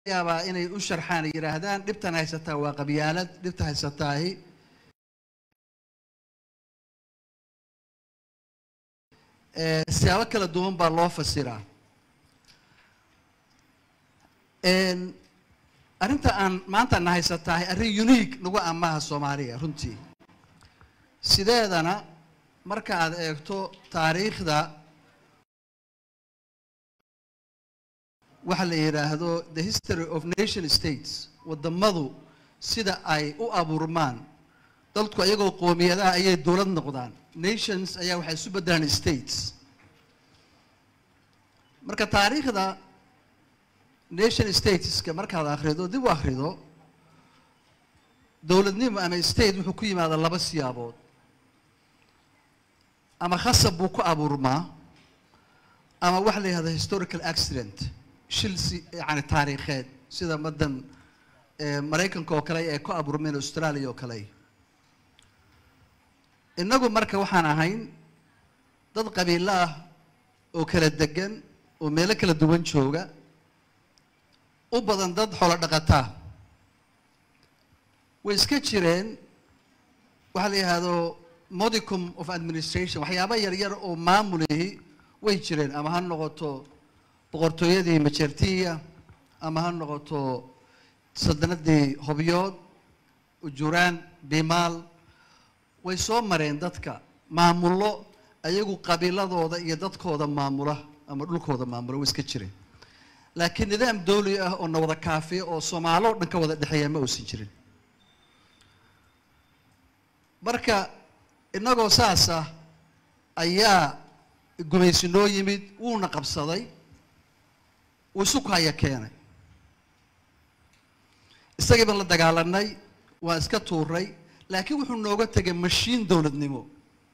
yaabaa inay u sharxaan ay yidhaahdaan dhibtan haysataa waa qabyaalad dhibta haysataahi Eh, siyaabo kala duwan baa loo fasiraa En, arrinta aan maanta na haysataahi arrin unique nagu amaha soomaaliya runtii sideedana marka aad eegto taariikhda waxa la yidhaahdo the history of nation states waddamadu sida ay u abuurmaan dadku ayagoo qoomiyadaha ayay dowlad noqdaan nations ayaa waxay isu beddelaan states marka taariikhda nation stateska markaad akhrido dib u akhrido dowladnimo ama state wuxuu ku yimaada laba siyaabood ama khasab buu ku abuurmaa ama waxa la yihahda historical accident shil si yani taariikheed sida madan eh, maraykanka oo kale ay ku abuurmeen australia oo kale innagu marka waxaan ahayn dad qabiilo ah oo kala degan oo meelo kala duwan jooga u badan dad xoolo dhaqataa way iska jireen waxaa la yidhaahdo modicum of administration waxyaaba yar yar oo maamulihi way jireen ama ha noqoto boqortooyadii majertiya ama ha noqoto saldanadii hobyood ujuraan bimaal way soo mareen dadka maamullo ayagu qabiiladooda iyo dadkooda maamula ama dhulkooda maamula way iska jireen laakiin nidaam dawli ah oo na wada kaafiya oo soomaalo o dhan ka wada dhexeeya ma uusan jirin marka innagoo saas ah ayaa gumaysi noo yimid wuuna qabsaday wuu isu kaya keenay isagii baan la dagaalanay waan iska tuuray laakiin wuxuu nooga tegay mashiin dowladnimo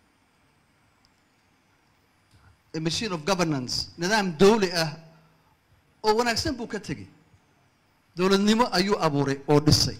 a machine of governance nidaam dawli ah oo wanaagsan buu ka tegey dowladnimo ayuu abuuray oo dhisay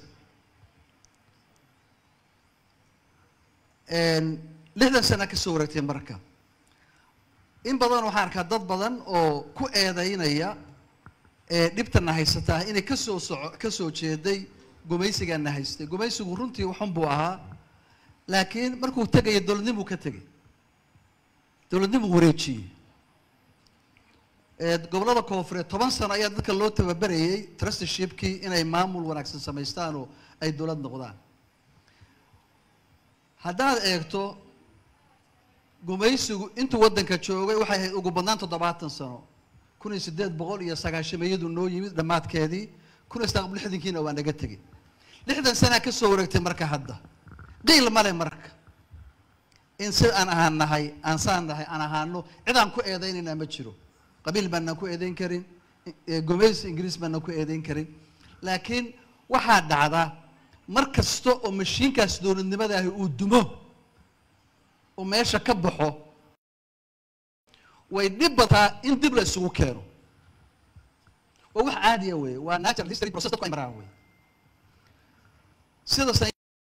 lixdan sana ka soo wareegtay marka in badan waxaan arkaa dad badan oo ku eedaynaya ee dhibtana haysataa inay kasoo soco ka soo jeeday gumaysigaana haystay gumaysigu runtii waxun buu ahaa laakiin markuu tegaya dowladnimuu ka tegay dowladnimuu wareejiyey gobollada koofureed toban sano ayaa dadka loo tababerayay trustershipkii inay maamul wanaagsan samaystaan oo ay dowlad noqdaan haddaad eegto gumaysigu intuu waddanka joogay waxay ahayd ugu badnaan toddobaatan sano kun iyo siddeed boqol iyo sagaashameeyadu noo yimid dhammaadkeedii kun iyo sagaal lixdankiina waa naga tegey lixdan sanaa ka soo wareegtay marka hadda qiil male marka in sida aan ahaan nahay aan saan nahay aan ahaano cid aan ku eedaynaynaa ma jiro qabiil baanaan ku eedayn karin gumaysi ingiriis baanaan ku eedayn karin laakiin waxaa dhacda mar kasta oo mashiinkaas dowladnimadaahi uu dumo oo meesha ka baxo way dhib bataa in dib la isugu keeno waa wax caadiya weeye waa natural history process dadku ay maraan wey sidaas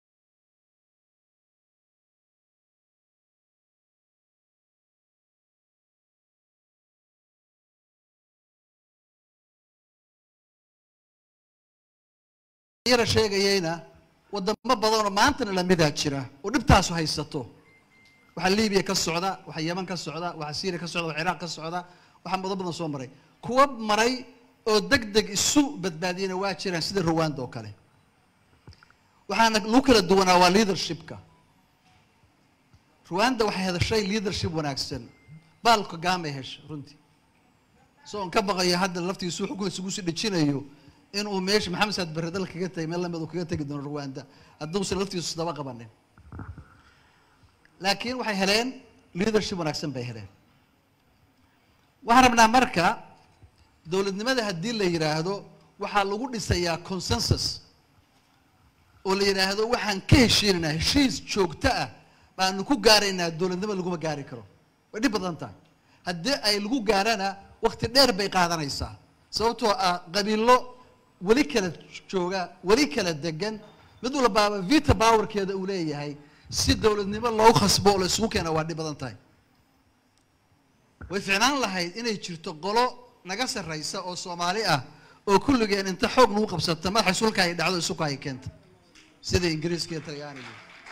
yara sheegayeyna wadamo badanoo maantana lamidaa jira oo dhibtaasu haysato waxaa libiya ka socda waxaa yeman ka socda waxaa syria ka socda waxaa ciraaq ka socda waxaa mado badan soo maray kuwa maray oo deg deg isu badbaadiyana waa jiraan sida rwanda oo kale waxaana lagu kala duwanaa waa leadershipka rwanda waxay hedashay leadership wanaagsan baal kagame hesha runtii so on ka baqayo hadda laftiisu xukun isugu sii dhejinayo inuu meesha maxamed saad barre dal kaga tegay meel lamid uu kaga tegi doono rwanda hadduusan laftiisu daba qabanin laakiin waxay heleen leadership wanaagsan bay heleen waxaan rabnaa marka dowladnimada haddii la yidhaahdo waxaa lagu dhisayaa consensus oo la yidhaahdo waxaan ka heshiinaynaa heshiis joogto ah baanu ku gaaraynaa dowladnimo laguma gaari karo way dhib badan tahay haddii ay lagu gaarana wakti dheer bay qaadanaysaa sababtoo ah qabiilo weli kala jooga weli kala degan mid walbaaba vita powerkeeda uu leeyahay si dowladnimo loogu khasbo oo la isugu keena waa dhib badan tahay way ficnaan lahayd inay jirto qolo naga sarraysa oo soomaali ah oo kulligeen inta xoog nagu qabsata madaxa sulka ay dhacdo isuka ay keenta sida ingiriiska iyo talyaaniga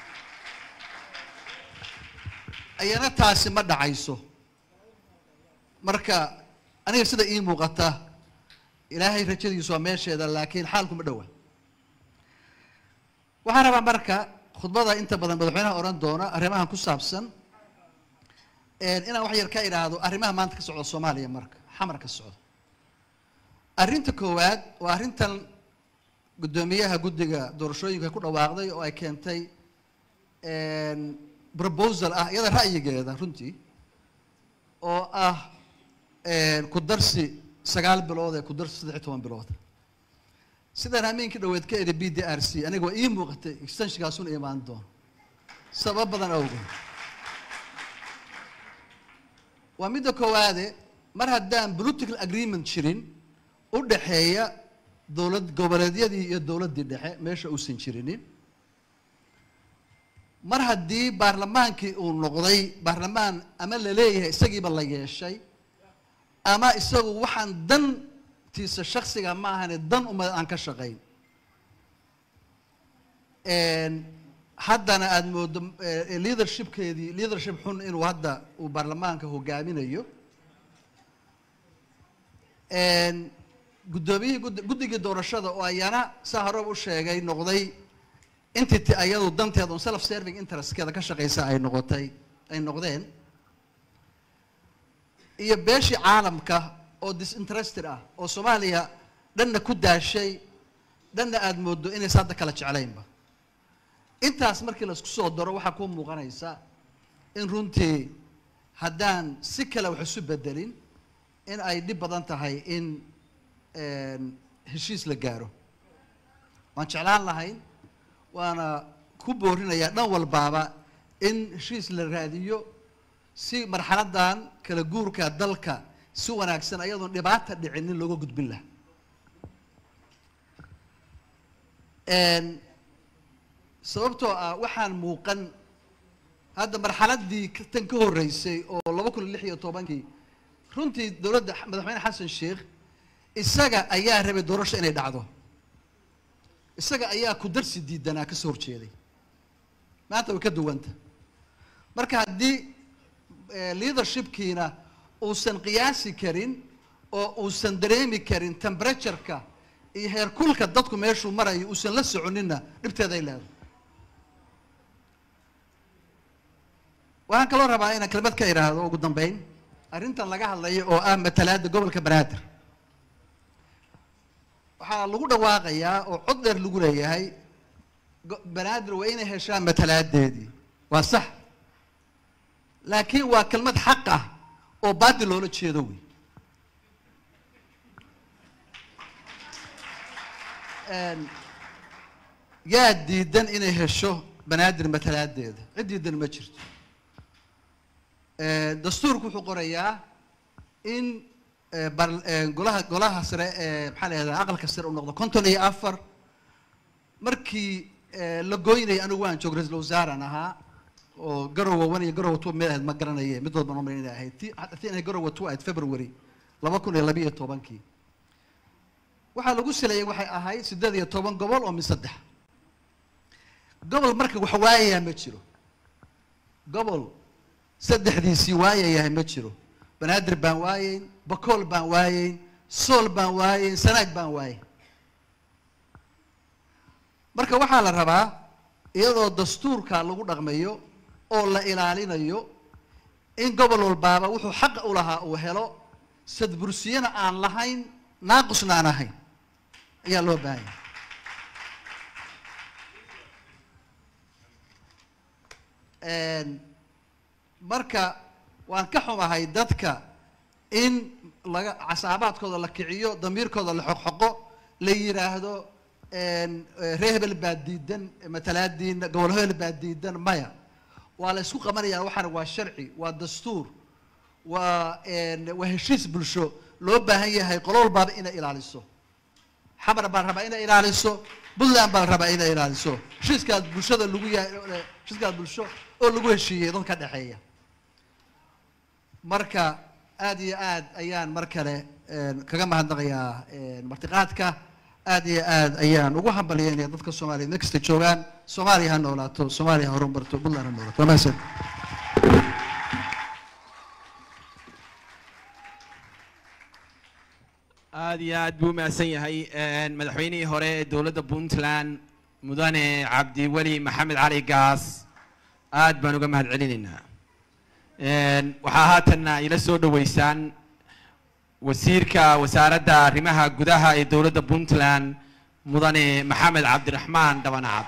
ayana taasi ma dhacayso marka aniga sida ii muuqata ilaahay rajadiisu waa meesheeda laakiin xaalku ma dhowa waxaan rabaa marka khudbada inta badan madaxweynaha odhan doona arrimahan ku saabsan inaan wax yar ka idhaahdo arrimaha maanta ka socda soomaaliya marka xamar ka socda arrinta koowaad waa arrintan guddoomiyaha guddiga doorashooyinka ku dhawaaqday oo ay keentay proposal ah iyada ra'yigeeda runtii oo ah ku darsi sagaal bilood ee ku darsi saddex iyo toban bilood sidaan hameenkii dhaweed ka eri b d r c aniga waa ii muuqatay extensionkaasuna imaan doono sabab badan awgeed waa midda koowaade mar haddaan political agreement jirin u dhaxeeya dowlad goboleedyadii iyo dowladdii dhexe meesha uusan jirinin mar haddii baarlamaankii uu noqday baarlamaan ama la leeyahay isagiiba la yeeshay ama isagu waxaan dantiisa shaksiga ma ahane dan umad aan ka shaqayn haddana aada moodo leadershipkeedii leadership xun inuu hadda uu baarlamaanka hogaaminayo guddoomiyihii gud guddigii doorashada oo ayana saa horeba u sheegay noqday entity ayadu danteeda un self serving interestkeeda ka shaqaysa ay noqotay ay noqdeen iyo beeshii caalamka oo disinterested ah oo soomaaliya dhanna ku daashay dhanna aada moodo inaysa hadda kala jeclaynba intaas markii laisku soo daro waxaa kuu muuqanaysa in runtii haddaan si kale wax isu bedelin in ay dhib badan tahay in heshiis la gaaro waan jeclaan lahayn waana ku boorinayaa dhan walbaaba in heshiis la raadiyo si marxaladan kala guurka dalka si wanaagsan ayadoon dhibaata dhicinin looga gudbin laha sababtoo ah waxaan muuqan hadda marxaladdii tan ka horreysay oo laba kun iyo lix iyo tobankii runtii dowladda madaxweyne xasan sheikh isaga ayaa rabay doorasho inay dhacdo isaga ayaa ku darsi diidanaa ka soo horjeeday maanta way ka duwanta marka haddii leadershipkiina uusan qiyaasi karin oo uusan dareemi karin temperatureka iyo heerkulka dadku meeshuu marayo uusan la soconinna dhibteeda ay leedahay waxaan kaloo rabaa inaan kelmad ka idhaahdo ugu dambeyn arrintan laga hadlayo oo ah matalaadda gobolka banaadir waxaa lagu dhawaaqayaa oo cod dheer lagu leeyahay banaadir waa inay heshaan matalaadeedii waa sax laakiin waa kelmad xaq ah oo baadil loola jeedo wey yaa diidan inay hesho banaadir matalaadeeda cid diidan ma jirto dastuurku wuxuu qorayaa in golaha golaha sare ee maxaa la yahdaa aqalka sare uu noqdo konton iyo afar markii la goynayay anigu waan joog ra-isul wasaaran ahaa oo garowa one iyo garowa two meel ahayd ma garanaye mid walba nomar inay ahayd ti ti inay garowa two ahayd february laba kun iyo labiiyo tobankii waxaa lagu sileeyay waxay ahayd siddeed iyo toban gobol oo mid saddex gobol marka wax waayayaa ma jiro gobol saddexdiisii waayayahay ma jiro banaadir baan waayeyn bakool baan waayeyn sool baan waayeyn sanaag baan waayeyn marka waxaa la rabaa iyadoo dastuurka lagu dhaqmayo oo la ilaalinayo in gobol walbaaba wuxuu xaqa u lahaa uu helo sadbursiyana aan lahayn naaqusna aan ahayn ayaa loo baahan yahay marka waan ka xumahay dadka in laga casaabaadkooda la kiciyo damiirkooda la xoqxoqo la yidhaahdo ree hebel baa diidan matalaadiina gobol hebel baa diidan maya waa la isku qabanaya waxaana waa sharci waa dastuur waa waa heshiis bulsho loo baahan yahay qolo walbaaba inay ilaaliso xamar baa la rabaa inay ilaaliso puntland baa la rabaa inay ilaaliso heshiiskaas bulshada lagu yahay heshiiskaas bulsho oo lagu heshiiyey dad ka dhexeeya marka aad iyo aad ayaan mar kale kaga mahadnaqayaa martiqaadka aad iyo aad ayaan ugu hambalyeynaya dadka soomaaliya meel kasta joogaan soomaaliya ha noolaato soomaaliya ha horumarto puntland ha noolaato waa mahadsan aad iyo aad buu umahadsan yahay madaxweynihii hore ee dowladda puntland mudane cabdiweli maxamed cali gaas aad baan uga mahad celinaynaa waxaa haatanna ila soo dhoweysaan wasiirka wasaaradda arrimaha gudaha ee dowladda puntland mudane maxamed cabdiraxmaan dhabanacad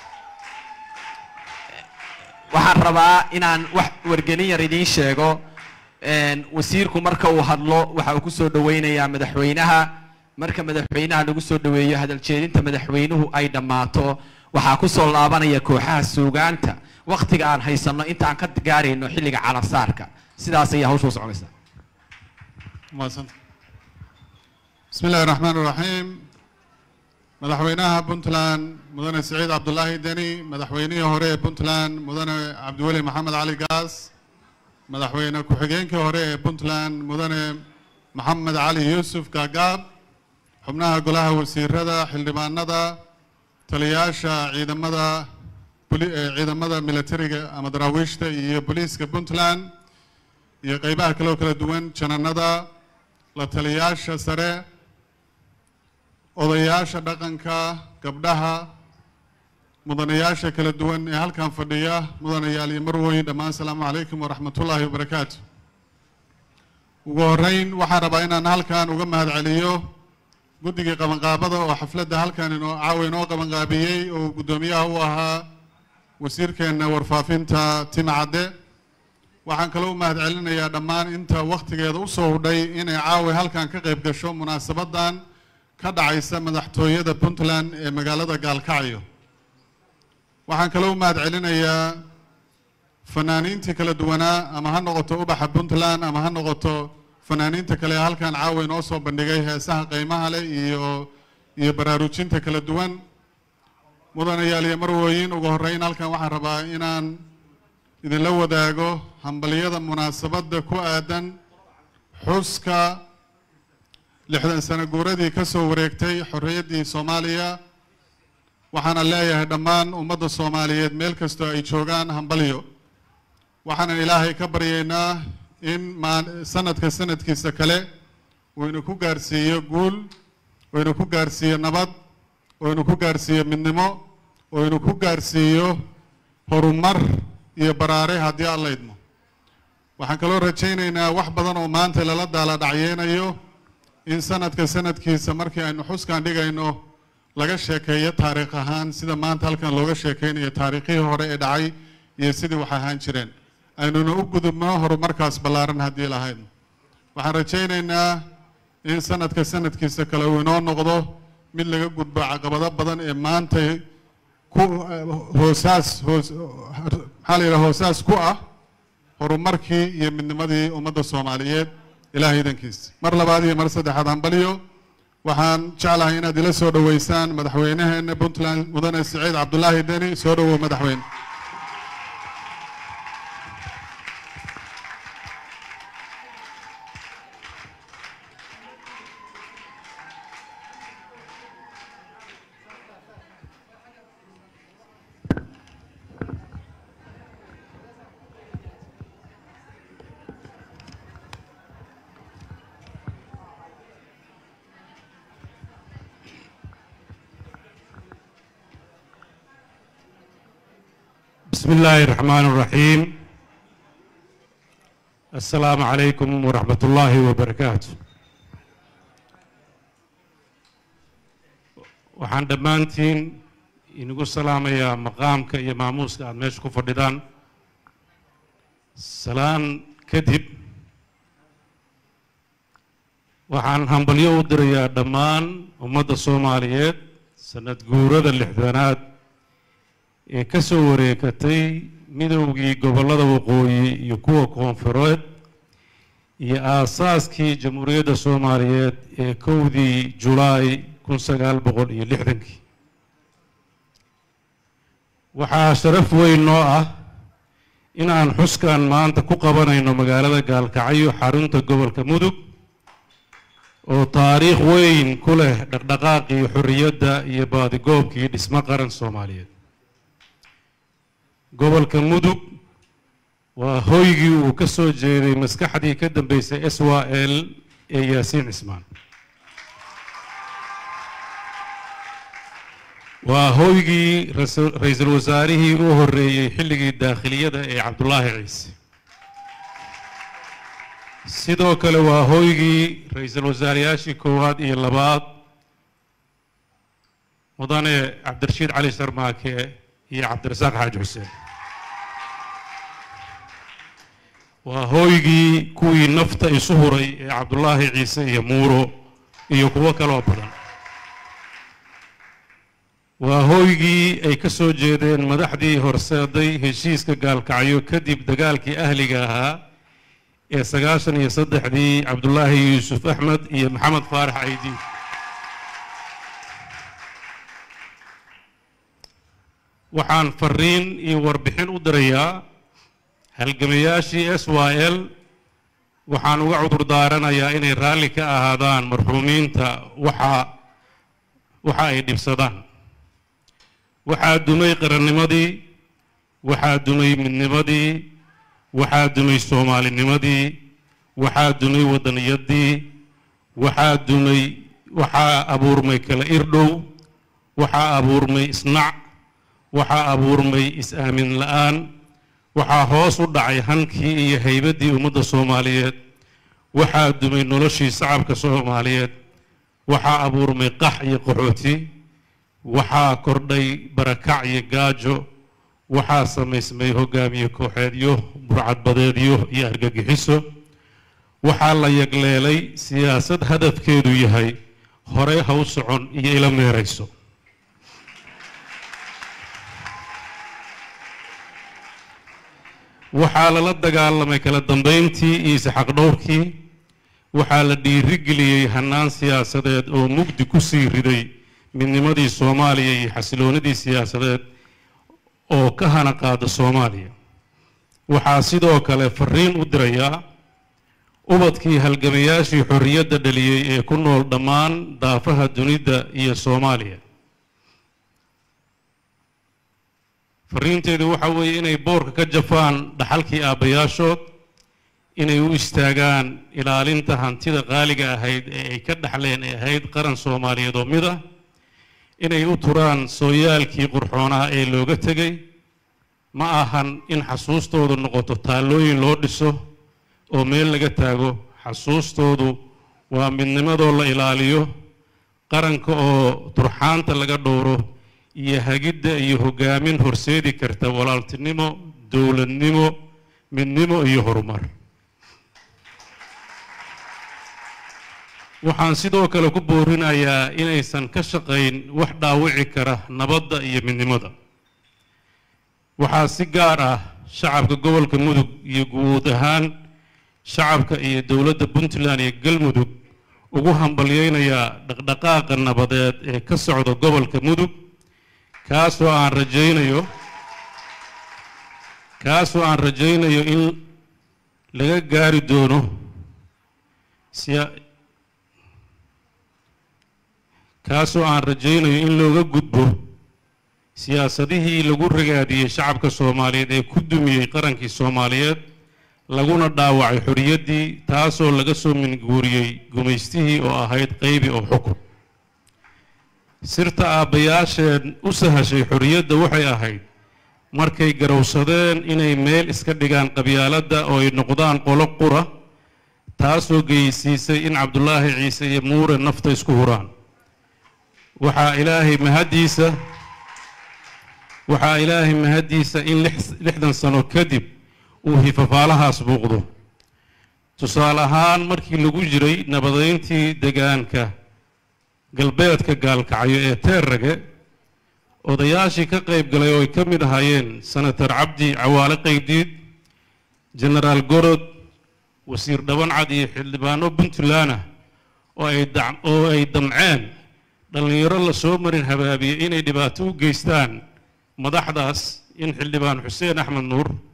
waxaan rabaa inaan wax wargelin yar idiin sheego wasiirku marka uu hadlo waxa uu ku soo dhoweynayaa madaxweynaha marka madaxweynaha lagu soo dhoweeyo hadal jeedinta madaxweynuhu ay dhammaato waxaa ku soo laabanaya kooxaha suugaanta waktiga aan haysanno inta aan ka gaarayno xilliga calasaarka sidaas ayaa hawsha u soconaysaa mahadsanta bismi illaahi raxmaan iraxiim madaxweynaha puntland mudane siciid cabdulaahi deni madaxweynihii hore ee puntland mudane cabdiweli maxamed cali gaas madaxweyne ku-xigeenkii hore ee puntland mudane maxamed cali yuusuf gaagaab xubnaha golaha wasiirada xildhibaanada taliyayaasha ciidamada ciidamada militariga ama daraawiishta iyo booliiska puntland iyo qeybaha kale oo kala duwan jananada la taliyayaasha sare odayaasha dhaqanka gabdhaha mudanayaasha kala duwan ee halkan fadhiya mudanayaal iyo marwoyin dhammaan asalaamu calaykum waraxmatullaahi wabarakaatu ugu horeyn waxaan rabaa inaan halkan uga mahad celiyo guddigii qabanqaabada oo xafladda halkan inoo caawa inoo qabanqaabiyey oo guddoomiyaha u ahaa wasiirkeenna warfaafinta tima cadde waxaan kaloo u mahad celinayaa dhammaan inta wakhtigeeda usoo hudhay inay caawa halkan ka qayb gasho munaasabaddan ka dhacaysa madaxtooyada puntland ee magaalada gaalkacyo waxaan kaloo u mahad celinayaa fanaaniintii kala duwanaa ama ha noqoto ubaxa puntland ama ha noqoto fanaaniinta kale ee halkan caawa inoo soo bandhigay heesaha qiimaha leh iyo iyo baraarujinta kala duwan mudanayaal iyo marwooyin ugu horreyn halkan waxaan rabaa inaan idinla wadaago hambaliyada munaasabadda ku aadan xuska lixdan sano guuradii ka soo wareegtay xorriyaddii soomaaliya waxaana leeyahay dhammaan ummadda soomaaliyeed meel kastoo ay joogaan hambalyo waxaanan ilaahay ka baryaynaa in maa sanadka sanadkiisa kale uu ina ku gaarsiiyo guul oo ina ku gaarsiiyo nabad oo ina ku gaarsiiyo midnimo oo ina ku gaarsiiyo horumar iyo baraare haddii aan la idmo waxaan kaloo rajaynaynaa wax badan oo maanta lala daala dhacyeynayo in sanadka sanadkiisa markii aynu xuskan dhigayno laga sheekeeyo taariikh ahaan sida maanta halkan looga sheekeynayo taariikhihii hore ee dhacay iyo sidii wax ahaan jireen aynuna u gudubno horumarkaas ballaaran haddii lahayd waxaan rajaynaynaa in sanadka sanadkiisa kale uu inoo noqdo mid laga gudbo caqabado badan ee maanta ku hoosaas hoos maxaa la yidhaha hoosaas ku ah horumarkii iyo midnimadii ummadda soomaaliyeed ilaahay idankiisa mar labaad iyo mar saddexaad hambalyo waxaan jeclahay inaad ila soo dhoweysaan madaxweynaheena puntland mudane siciid cabdulaahi deni soo dhowow madaxweyne بسم الله الرحمن الرحيم السلام عليكم ورحمة الله وبركاته waxaan dhammaantiin inagu salaamayaa maqaamka iyo maamuuska aada meesha ku fadhidaan salaan kadib waxaan hambalyo u dirayaa dhammaan ummadda soomaaliyeed sanad guurada lixdanaad ee ka soo wareegatay midowgii gobollada waqooyi iyo kuwa koonfureed iyo aasaaskii jamhuuriyadda soomaaliyeed ee kowdii julaay kun sagaal boqol iyo lixdankii waxaa sharaf weyn noo ah inaan xuskan maanta ku qabanayno magaalada gaalkacyo xarunta gobolka mudug oo taariikh weyn ku leh dhaqdhaqaaqii xorriyadda iyo baadigoobkii dhismo qaran soomaaliyeed gobolka mudug waa hoygii uu ka soo jeeday maskaxdii ka dambeysay s w l ee yaasiin cismaan waa hoygii rasu- ra-iisul wasaarihii u horreeyey xilligii daakhiliyada ee cabdulaahi ciise sidoo kale waa hoygii ra-iisul wasaarayaashii koowaad iyo labaad mudane cabdirashiid cali sharmaake iyo cabdirasaaq xaaji xuseen waa hooygii kuwii nafta isu huray ee cabdulaahi ciise iyo muuro iyo kuwo kaloo badan waa hooygii ay ka soo jeedeen madaxdii horseeday heshiiska gaalkacyo kadib dagaalkii ahliga ahaa ee sagaashan iyo saddexdii cabdulaahi yuusuf axmed iyo maxamed faarax caydi waxaan fariin iyo warbixin u dirayaa halgamayaashii s y l waxaan uga cudur daaranayaa inay raalli ka ahaadaan marxuumiinta waxa waxa ay dhibsadaan waxaa dumay qarannimadii waxaa dumay midnimadii waxaa dumay soomaalinimadii waxaa dumay waddaniyadii waxaa dumay waxaa abuurmay kala irdhow waxaa abuurmay isnac waxaa abuurmay is-aamin la-aan waxaa hoos u dhacay hankii iyo haybaddii ummadda soomaaliyeed waxaa dumay noloshii shacabka soomaaliyeed waxaa abuurmay qax iyo qaxooti waxaa kordhay barakac iyo gaajo waxaa samaysmay hogaamiye kooxeedyo burcadbadeedyo iyo argagixiso waxaa la yagleelay siyaasad hadafkeedu yahay horey ha u socon iyo ila meerayso waxaa lala dagaalamay kala dambayntii iyo isxaqdhowrkii waxaa la dhiirigeliyey hannaan siyaasadeed oo mugdi ku sii riday midnimadii soomaaliya iyo xasiloonidii siyaasadeed oo ka hana qaada soomaaliya waxaa sidoo kale fariin u dirayaa ubadkii halgamayaashii xorriyadda dhaliyey ee ku nool dhammaan daafaha dunida iyo soomaaliya fariinteedu waxa weeye inay boorka ka jafaan dhaxalkii aabbayaashood inay u istaagaan ilaalinta hantida qaaliga ahayd ee ay ka dhaxleen ee ahayd qaran soomaaliyeed oo mid ah inay u turaan sooyaalkii qurxoonaha ee looga tegay ma ahan in xasuustoodu noqoto taallooyin loo dhiso oo meel laga taago xasuustoodu waa midnimadoo la ilaaliyo qaranka oo turxaanta laga dhowro iyo hagidda iyo hogaamin horseedi karta walaaltinimo dowladnimo midnimo iyo horumar waxaan sidoo kale ku boorinayaa inaysan ka shaqayn wax dhaawici kara nabadda iyo midnimada waxaa si gaar ah shacabka gobolka mudug iyo guud ahaan shacabka iyo dowladda puntland iyo galmudug ugu hambalyeynayaa dhaqdhaqaaqa nabadeed ee ka socda gobolka mudug kaasoo aan rajaynayo kaasoo aan rajaynayo in laga gaari doono siya kaasoo aan rajaynayo in looga gudbo siyaasadihii lagu ragaadiyey shacabka soomaaliyeed ee ku dumiyey qarankii soomaaliyeed laguna dhaawacay xorriyaddii taasoo laga soo minguuriyey gumaystihii oo ahayd qaybi oo xukun sirta aabbayaasheen u sahashay xorriyadda waxay ahayd markay garowsadeen inay meel iska dhigaan qabyaaladda oo ay noqdaan qolo qura taasoo geysiisay in cabdulaahi ciise iyo muure nafta isku huraan waxaa ilaahay mahaddiisa waxaa ilaahay mahaddiisa in lixdan sano kadib uu hifafaalahaas buuqdo tusaale ahaan markii lagu jiray nabadeyntii degaanka galbeedka gaalkacyo ee teerrage odayaashii ka qayb galay oo ay ka mid ahaayeen senator cabdi cawaale qaybdiid genaraal gorod wasiir dhabancad iyo xildhibaano puntland ah oo ay oo ay damceen dhallinyaro la soo marin habaabiyey inay dhibaato u geystaan madaxdaas in xildhibaan xuseen axmed nuur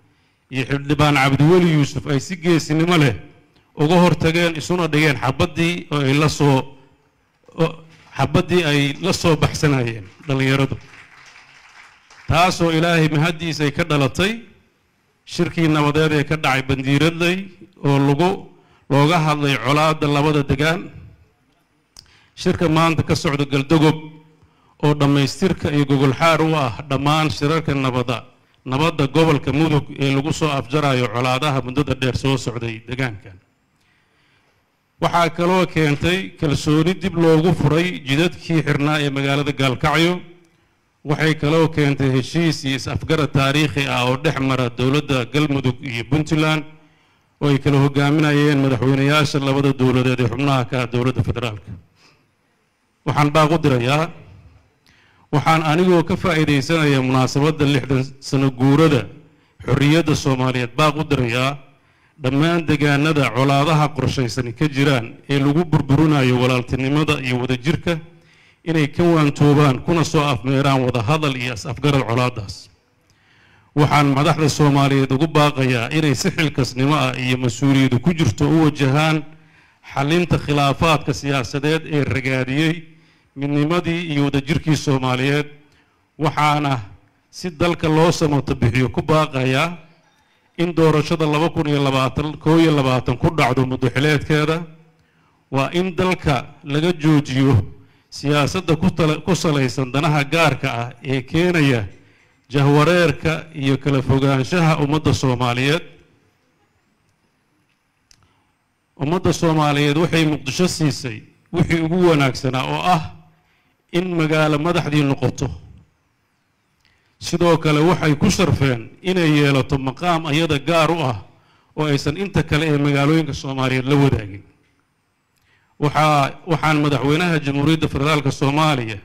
iyo xildhibaan cabdiweli yuusuf ay si geesinimo leh uga hortageen isuna dhigeen xabaddii oo ay la soo xabaddii ay la soo baxsanayeen dhallinyaradu taasoo ilaahay mahaddiis ay ka dhalatay shirkii nabadeed ee ka dhacay bandiiradley oo lagu looga hadlay colaadda labada degaan shirka maanta ka socda galdogob oo dhammaystirka iyo gogolxaar u ah dhammaan shirarka nabada nabadda gobolka mudug ee lagu soo afjarayo colaadaha muddada dheer soo socday degaankan waxaa kaloo keentay kalsooni dib loogu furay jidadkii xirnaa ee magaalada gaalkacyo waxay kaloo keentay heshiis iyo is-afgarad taariikhi ah oo dhex mara dowladda galmudug iyo puntland oo ay kala hogaaminayeen madaxweynayaasha labada dowladeed ee xubnaha ka ah dowladda federaalka waxaan baaq u dirayaa waxaan anigoo ka faa'iidaysanaya munaasabadda lixdan sano guurada xorriyadda soomaaliyeed baaq u dirayaa dhammaan degaanada colaadaha qorshaysani ka jiraan ee lagu burburinayo walaaltinimada iyo wadajirka inay ka waantoobaan kuna soo afmeeraan wadahadal iyo is-afgarad colaadaas waxaan madaxda soomaaliyeed ugu baaqayaa inay si xilkasnimo ah iyo mas-uuliyadu ku jirto u wajahaan xalinta khilaafaadka siyaasadeed ee ragaadiyey midnimadii iyo wadajirkii soomaaliyeed waxaana si dalka loo samato bixiyo ku baaqayaa in doorashada laba kun iyo labaatan koo iyo labaatan ku dhacdo muddoxileedkeeda waa in dalka laga joojiyo siyaasadda ku salaysan danaha gaarka ah ee keenaya jahwareerka iyo kala fogaanshaha ummadda soomaaliyeed ummadda soomaaliyeed waxay muqdisho siisay wixii ugu wanaagsanaa oo ah in magaalo madaxdii noqoto sidoo kale waxay ku sharfeen inay yeelato maqaam ayada gaar u ah oo aysan inta kale ee magaalooyinka soomaaliyeed la wadaagin waxaa waxaan madaxweynaha jamhuuriyadda federaalka soomaaliya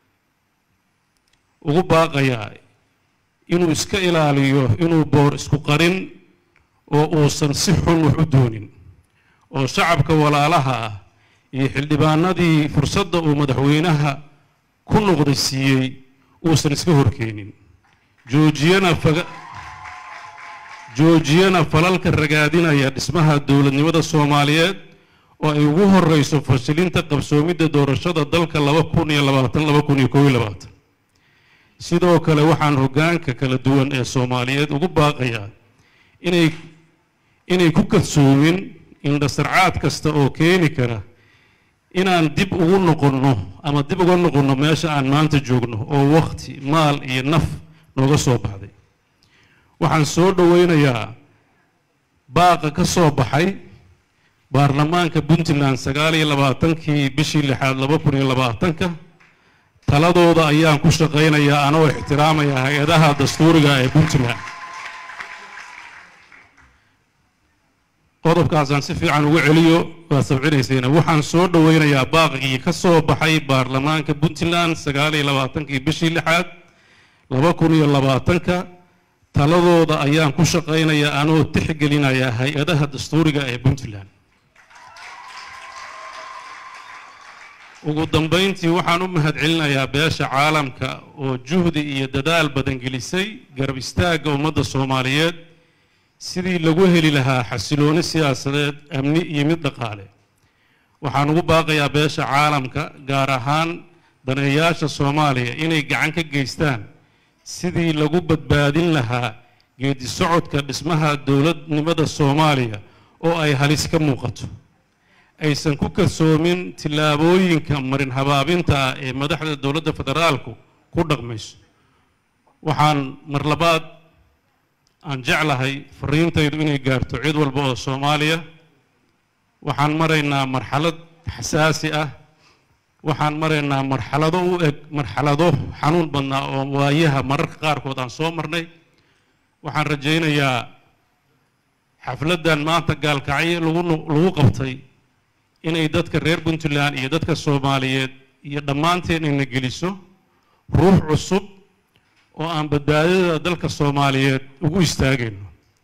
ugu baaqayaa inuu iska ilaaliyo inuu boor isku qarin oo uusan si xun wax u doonin oo shacabka walaalaha ah iyo xildhibaanadii fursadda uu madaxweynaha ku noqday siiyey uusan iska horkeenin joojiyana faga joojiyana falalka ragaadinaya dhismaha dowladnimada soomaaliyeed oo ay ugu horeyso fashilinta qabsoomidda doorashada dalka laba kun iyo labaatan laba kun iyo kow iyo labaatan sidoo kale waxaan hoggaanka kala duwan ee soomaaliyeed ugu baaqayaa inay inay ku kadsoomin indhasarcaad kasta oo keeni kara inaan dib ugu noqonno ama dib uga noqonno meesha aan maanta joogno oo wakhti maal iyo naf nooga soo baxday waxaan soo dhoweynayaa baaqa ka soo baxay baarlamaanka puntland sagaal iyo labaatankii bishii lixaad laba kun iyo labaatanka taladooda ayaan ku shaqaynayaa anoo ixtiraamaya hay-adaha dastuuriga ee puntland qodobkaasaan si fiican ugu celiyo waa sabcinaysayna waxaan soo dhoweynayaa baaqigii ka soo baxay baarlamaanka puntland sagaal iyo labaatankii bishii lixaad laba kun iyo labaatanka taladooda ayaan ku shaqaynayaa anoo tixgelinaya hay-adaha dastuuriga ee puntland ugu dambayntii waxaan u mahadcelinayaa beesha caalamka oo juhdi iyo dadaal badan gelisay garab istaagga ummadda soomaaliyeed sidii lagu heli lahaa xasilooni siyaasadeed amni iyo mid dhaqaale waxaan ugu baaqayaa beesha caalamka gaar ahaan daneeyaasha soomaaliya inay gacan ka geystaan sidii lagu badbaadin lahaa geedi socodka dhismaha dowladnimada soomaaliya oo ay halis ka muuqato aysan ku kalsoomin tillaabooyinka marin habaabinta ah ee madaxda dowladda federaalku ku dhaqmayso waxaan mar labaad aan jeclahay fariintaydu inay gaarto cid walba oo soomaaliya waxaan maraynaa marxalad xasaasi ah waxaan maraynaa marxalado u eg marxalado xanuun badnaa oo waayaha mararka qaarkood aan soo marnay waxaan rajaynayaa xafladdan maanta gaalkacyo lagu lagu qabtay inay dadka reer puntland iyo dadka soomaaliyeed iyo dhammaanteen ina geliso ruux cusub oo aan badbaadada dalka soomaaliyeed ugu istaagayno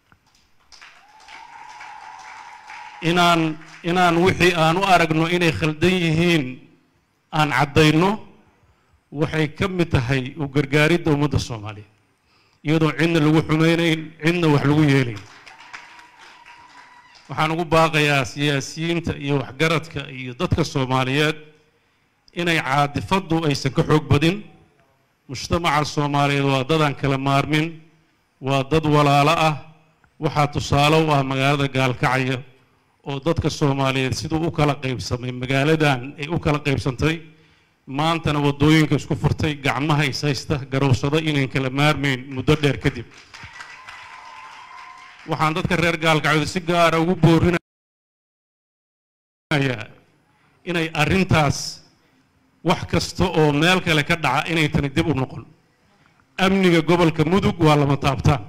inaan inaan wixii aan u aragno inay khaldan yihiin aan caddayno waxay ka mid tahay u gargaaridda ummadda soomaaliyeed iyadoo cidna lagu xumaynayn cidna wax lagu yeelayn waxaan ugu baaqayaa siyaasiyiinta iyo waxgaradka iyo dadka soomaaliyeed inay caadifaddu aysan ka xoog badin mujtamaca soomaaliyeed waa dadaan kala maarmin waa dad walaalo ah waxaa tusaale u ah magaalada gaalkacyo oo dadka soomaaliyeed siduu u kala qaybsamay magaaladan ay u kala qaybsantay maantana waddooyinka isku furtay gacmaha is haysta garowsado inayn kala maarmayn muddo dheer kadib waxaan dadka reer gaalkacyood si gaara ugu boorinayaa inay arrintaas wax kasta oo meel kale ka dhaca inay tani dib u noqon amniga gobolka mudug waa lama taabtaan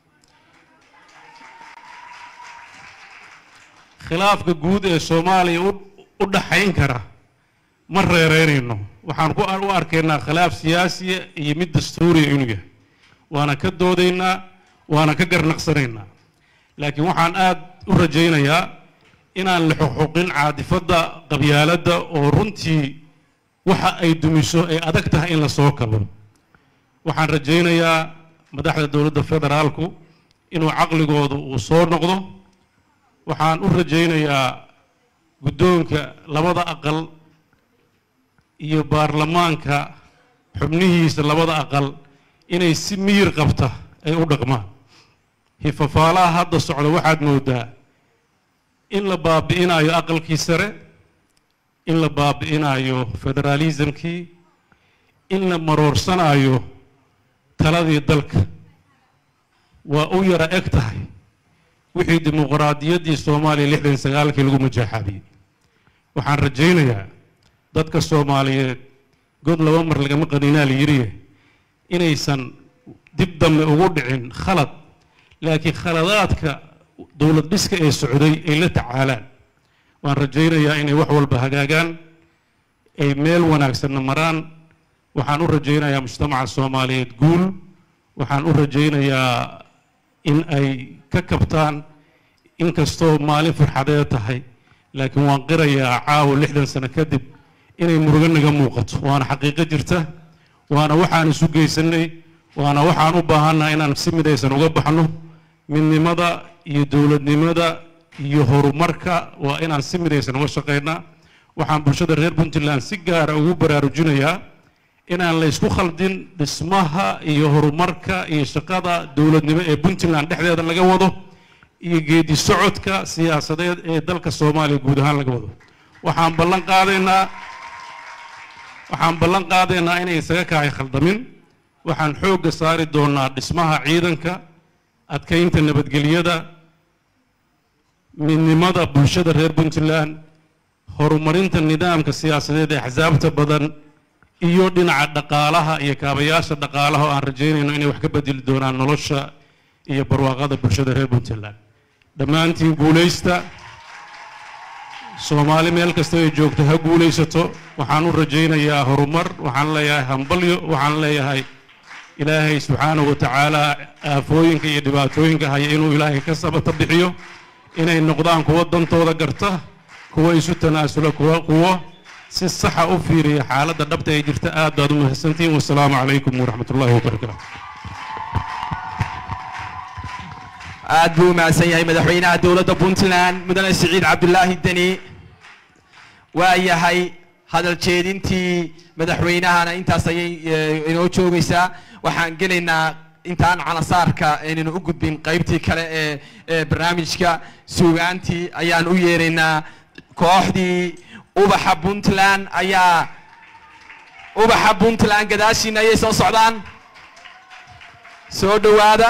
khilaafka guud ee soomaaliya u dhaxayn kara ma reereynayno waxaan ku u arkaynaa khilaaf siyaasiya iyo mid dastuuriya inuu yahay waana ka doodaynaa waana ka garnaqsanaynaa laakiin waxaan aad u rajaynayaa inaan la xuquuqin caadifadda qabyaaladda oo runtii waxa ay dumiso ay adag tahay in la soo kabo waxaan rajaynayaa madaxda dowladda federaalku inuu caqligoodu uu soo noqdo waxaan u rajaynayaa guddoonka labada aqal iyo baarlamaanka xubnihiisa labada aqal inay si miyir qabta ay u dhaqmaan hifafaalaha hadda socda waxaad moodaa in la baabi'inayo aqalkii sare in la baabi'inayo federaalismkii in la maroorsanayo taladii dalka waa u yara eg tahay wixii dimuqraadiyaddii soomaaliya lixdan sagaalkii lagu majaaxaabiyey waxaan rajaynayaa dadka soomaaliyeed god laba mar lagama qaninaa la yiriye inaysan dib dambe ugu dhicin khalad laakiin khaladaadka dowlad dhiska ee socday ay la tacaalaan waan rajaynayaa inay wax walba hagaagaan ay meel wanaagsanna maraan waxaan u rajaynayaa mujtamaca soomaaliyeed guul waxaan u rajaynayaa in ay ka kabtaan inkastoo maalin farxadeed tahay laakiin waan qirayaa caawa lixdan sano kadib inay murugo naga muuqato waana xaqiiqo jirta waana waxaan isu geysanay waana waxaan u baahannaha inaan si midaysan uga baxno midnimada iyo dowladnimada iyo horumarka waa inaan si midaysan uga shaqaynaa waxaan bulshada reer puntland si gaara ugu baraarujinayaa inaan la ysku khaldin dhismaha iyo horumarka iyo shaqada dowladnimo ee puntland dhexdeeda laga wado iyo geedi socodka siyaasadeed ee dalka soomaaliya guud ahaan laga wado waxaan ballan qaadaynaa waxaan ballan qaadaynaa inay isaga kahay khaldamin waxaan xoogga saari doonaa dhismaha ciidanka adkaynta nabadgelyada midnimada bulshada reer puntland horumarinta nidaamka siyaasadeed ee axsaabta badan iyo dhinaca dhaqaalaha iyo kaabayaasha dhaqaalaha oo aan rajaynayno inay wax ka bedeli doonaan nolosha iyo barwaaqada bulshada reer puntland dhammaantiin guulaysta soomaali meel kasta ay joogto ha guulaysato waxaan u rajaynayaa horumar waxaan leeyahay hambalyo waxaan leeyahay ilaahay subxaanahu wa tacaala aafooyinka iyo dhibaatooyinka haya inuu ilaahay ka sabata bixiyo inay noqdaan kuwo dantooda garta kuwo isu tanaasula kuwo kuwo si saxa u fiiriya xaaladda dhabta ee jirta aad baad u mahadsantihiin wasalaamu calaykum waraxmat ullaahi wabarakaatu aad buu u mahadsan yahay madaxweynaha dowladda puntland mudane siciid cabdulaahi deni waa yahay hadal jeedintii madaxweynahana intaas ayay eh, inoo joogaysaa waxaan gelaynaa intaan calasaarka aynanu u gudbin qaybtii kale ee ee barnaamijka suugaantii ayaan u yeeraynaa kooxdii ubaxa puntland ayaa ubaxa puntland gadaashiina ayay soo socdaan soo dhowaada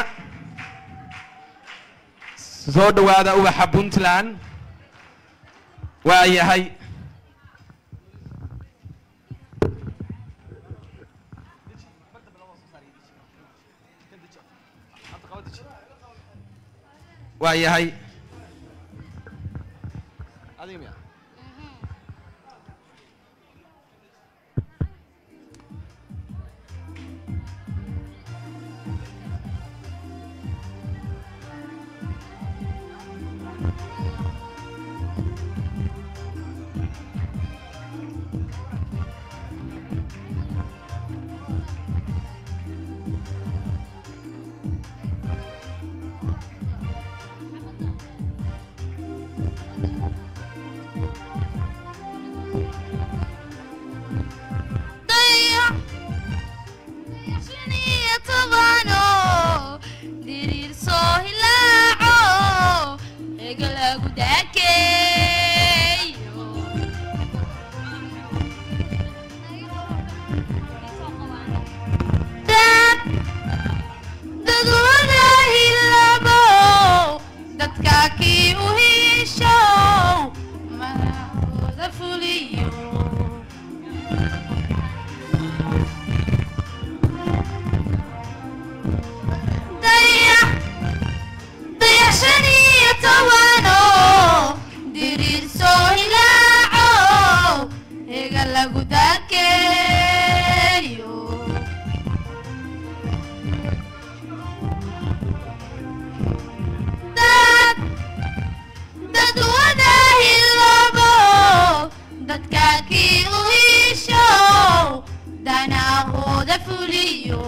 soo dhowaada ubaxa puntland waa yahay waa yahay dantooda fuliyo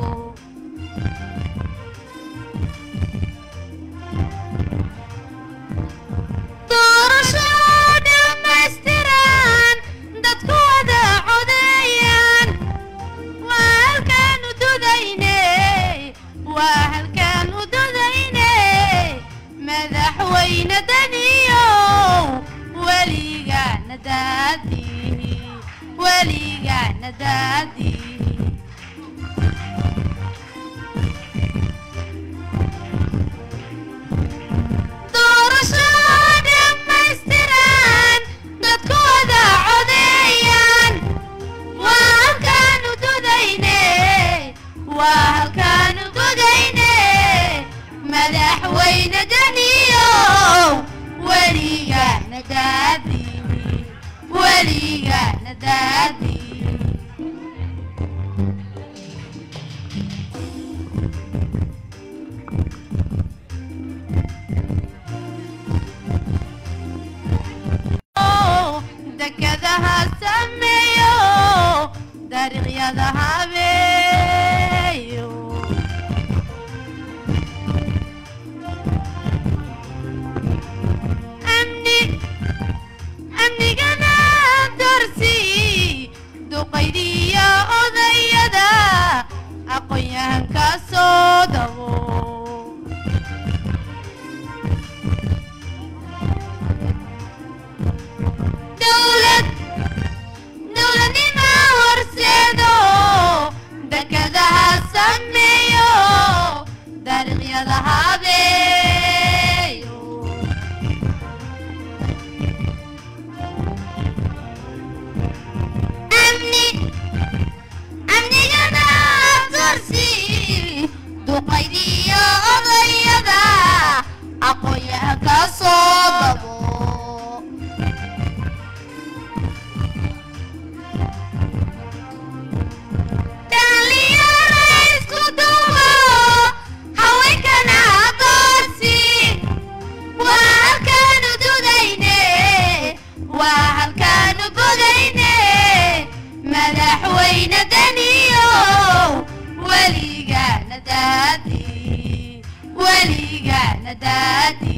doorasho dhammaystiran dadku wada codeeyaan waa halkaan u dudayne waa halkaan u dudayne madaxweyne daniyow weligaana daadihi weligaana daadihi doorasho dhammaystiran dadku wada codeeyaan waa halkaanu dudayne waa halkaanu dudayne madaxweyne daniyow weligaana daadihi weligaana daadihi dekadaha sameeyo dariiqyada habeeyo amni amnigana dorsi duqaydiya odayada aqoon-yahanka soo dabo dowlad dowladnima horseedo dekadaha sameeyo dariiqyada habeeyo amni amnigana dorsi duqaydiyo odayada aqoon-yahanka soo dabo dhalinyaro isku duubo haweenkana aqoonsi waa halkaanu dudayne waa halkaanu godayne madaxweyne daniyow weligaana daadi weligaana daadi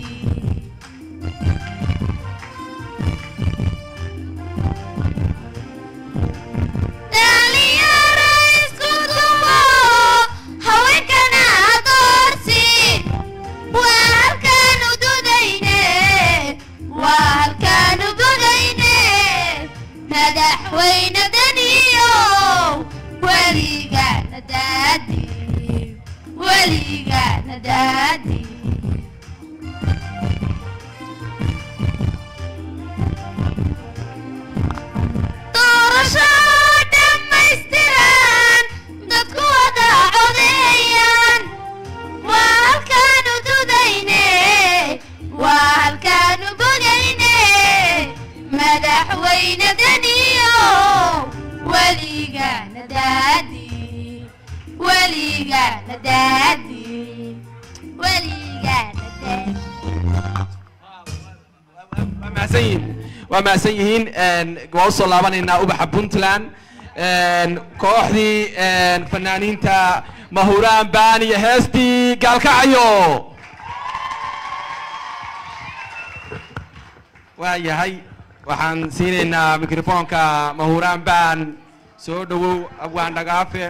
dhalinyaro isku duubo haweenkana aqoonsi waa halkaanu dudayne waa halkaanu godayne madaxweyne daniyow weligaana daadi weligaana daadi doorasho dhammaystiran dadku wada codeeyaan waa halkaanu dudayne waa halkaanu bogayne madaxweyne daniyow weligaana daadi weligaana daadi weligaana daadi waa mahadsan yihiin waa mahadsan yihiin een, waa usoo laabanaynaa ubaxa puntland een, kooxdii een, fanaaniinta mahuraan baan iyo heestii gaalkacyo waa yahay waxaan siinaynaa mikrofoonka mahuraan baan soo dhowow abwaan dhagaafe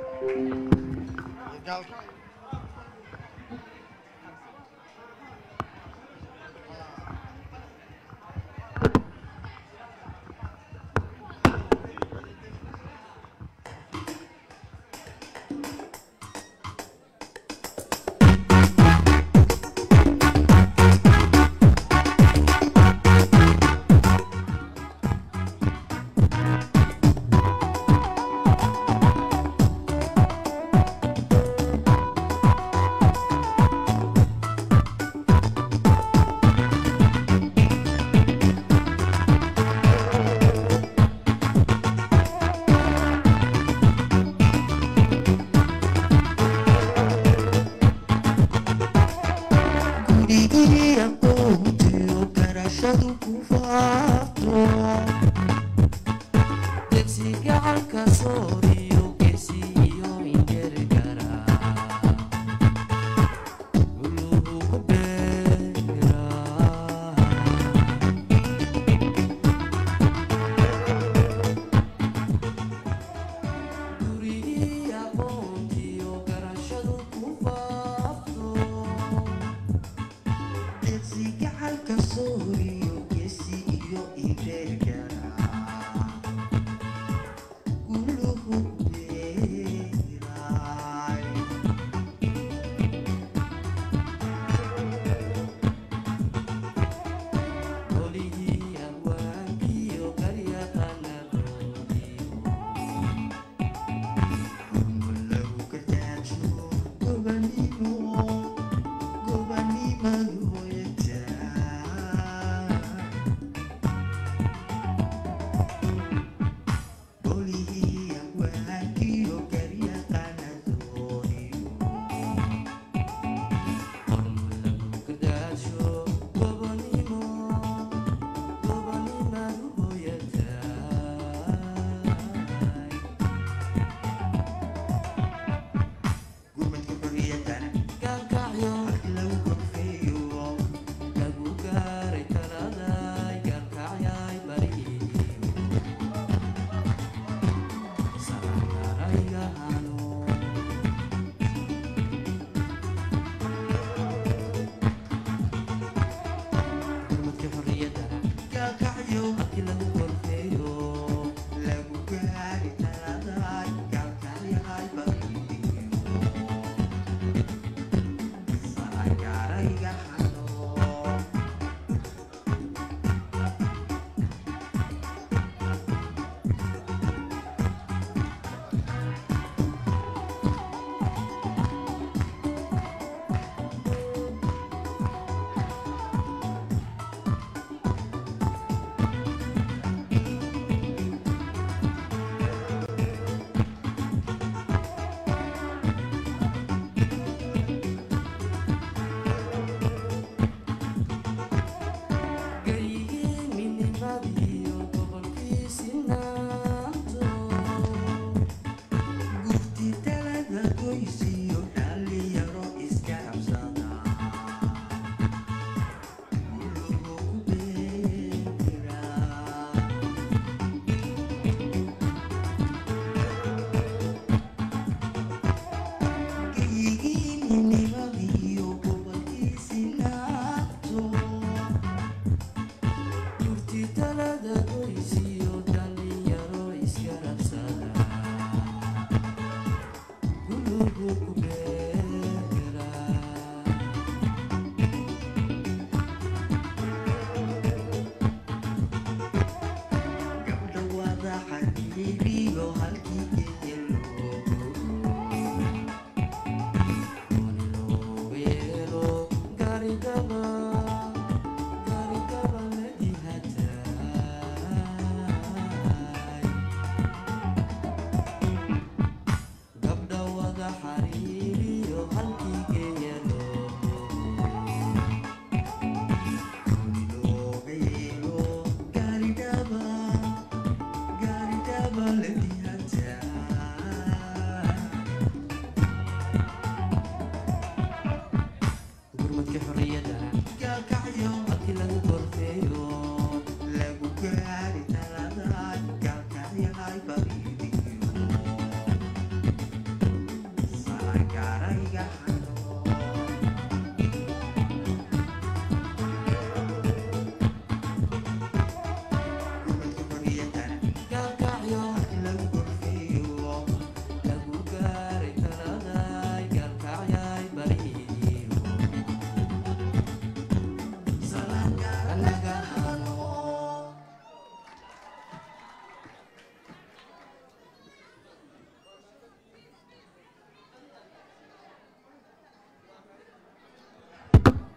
gurigii aqoontiyo garashadu ku faafto degsi gacanka sooriyo geesi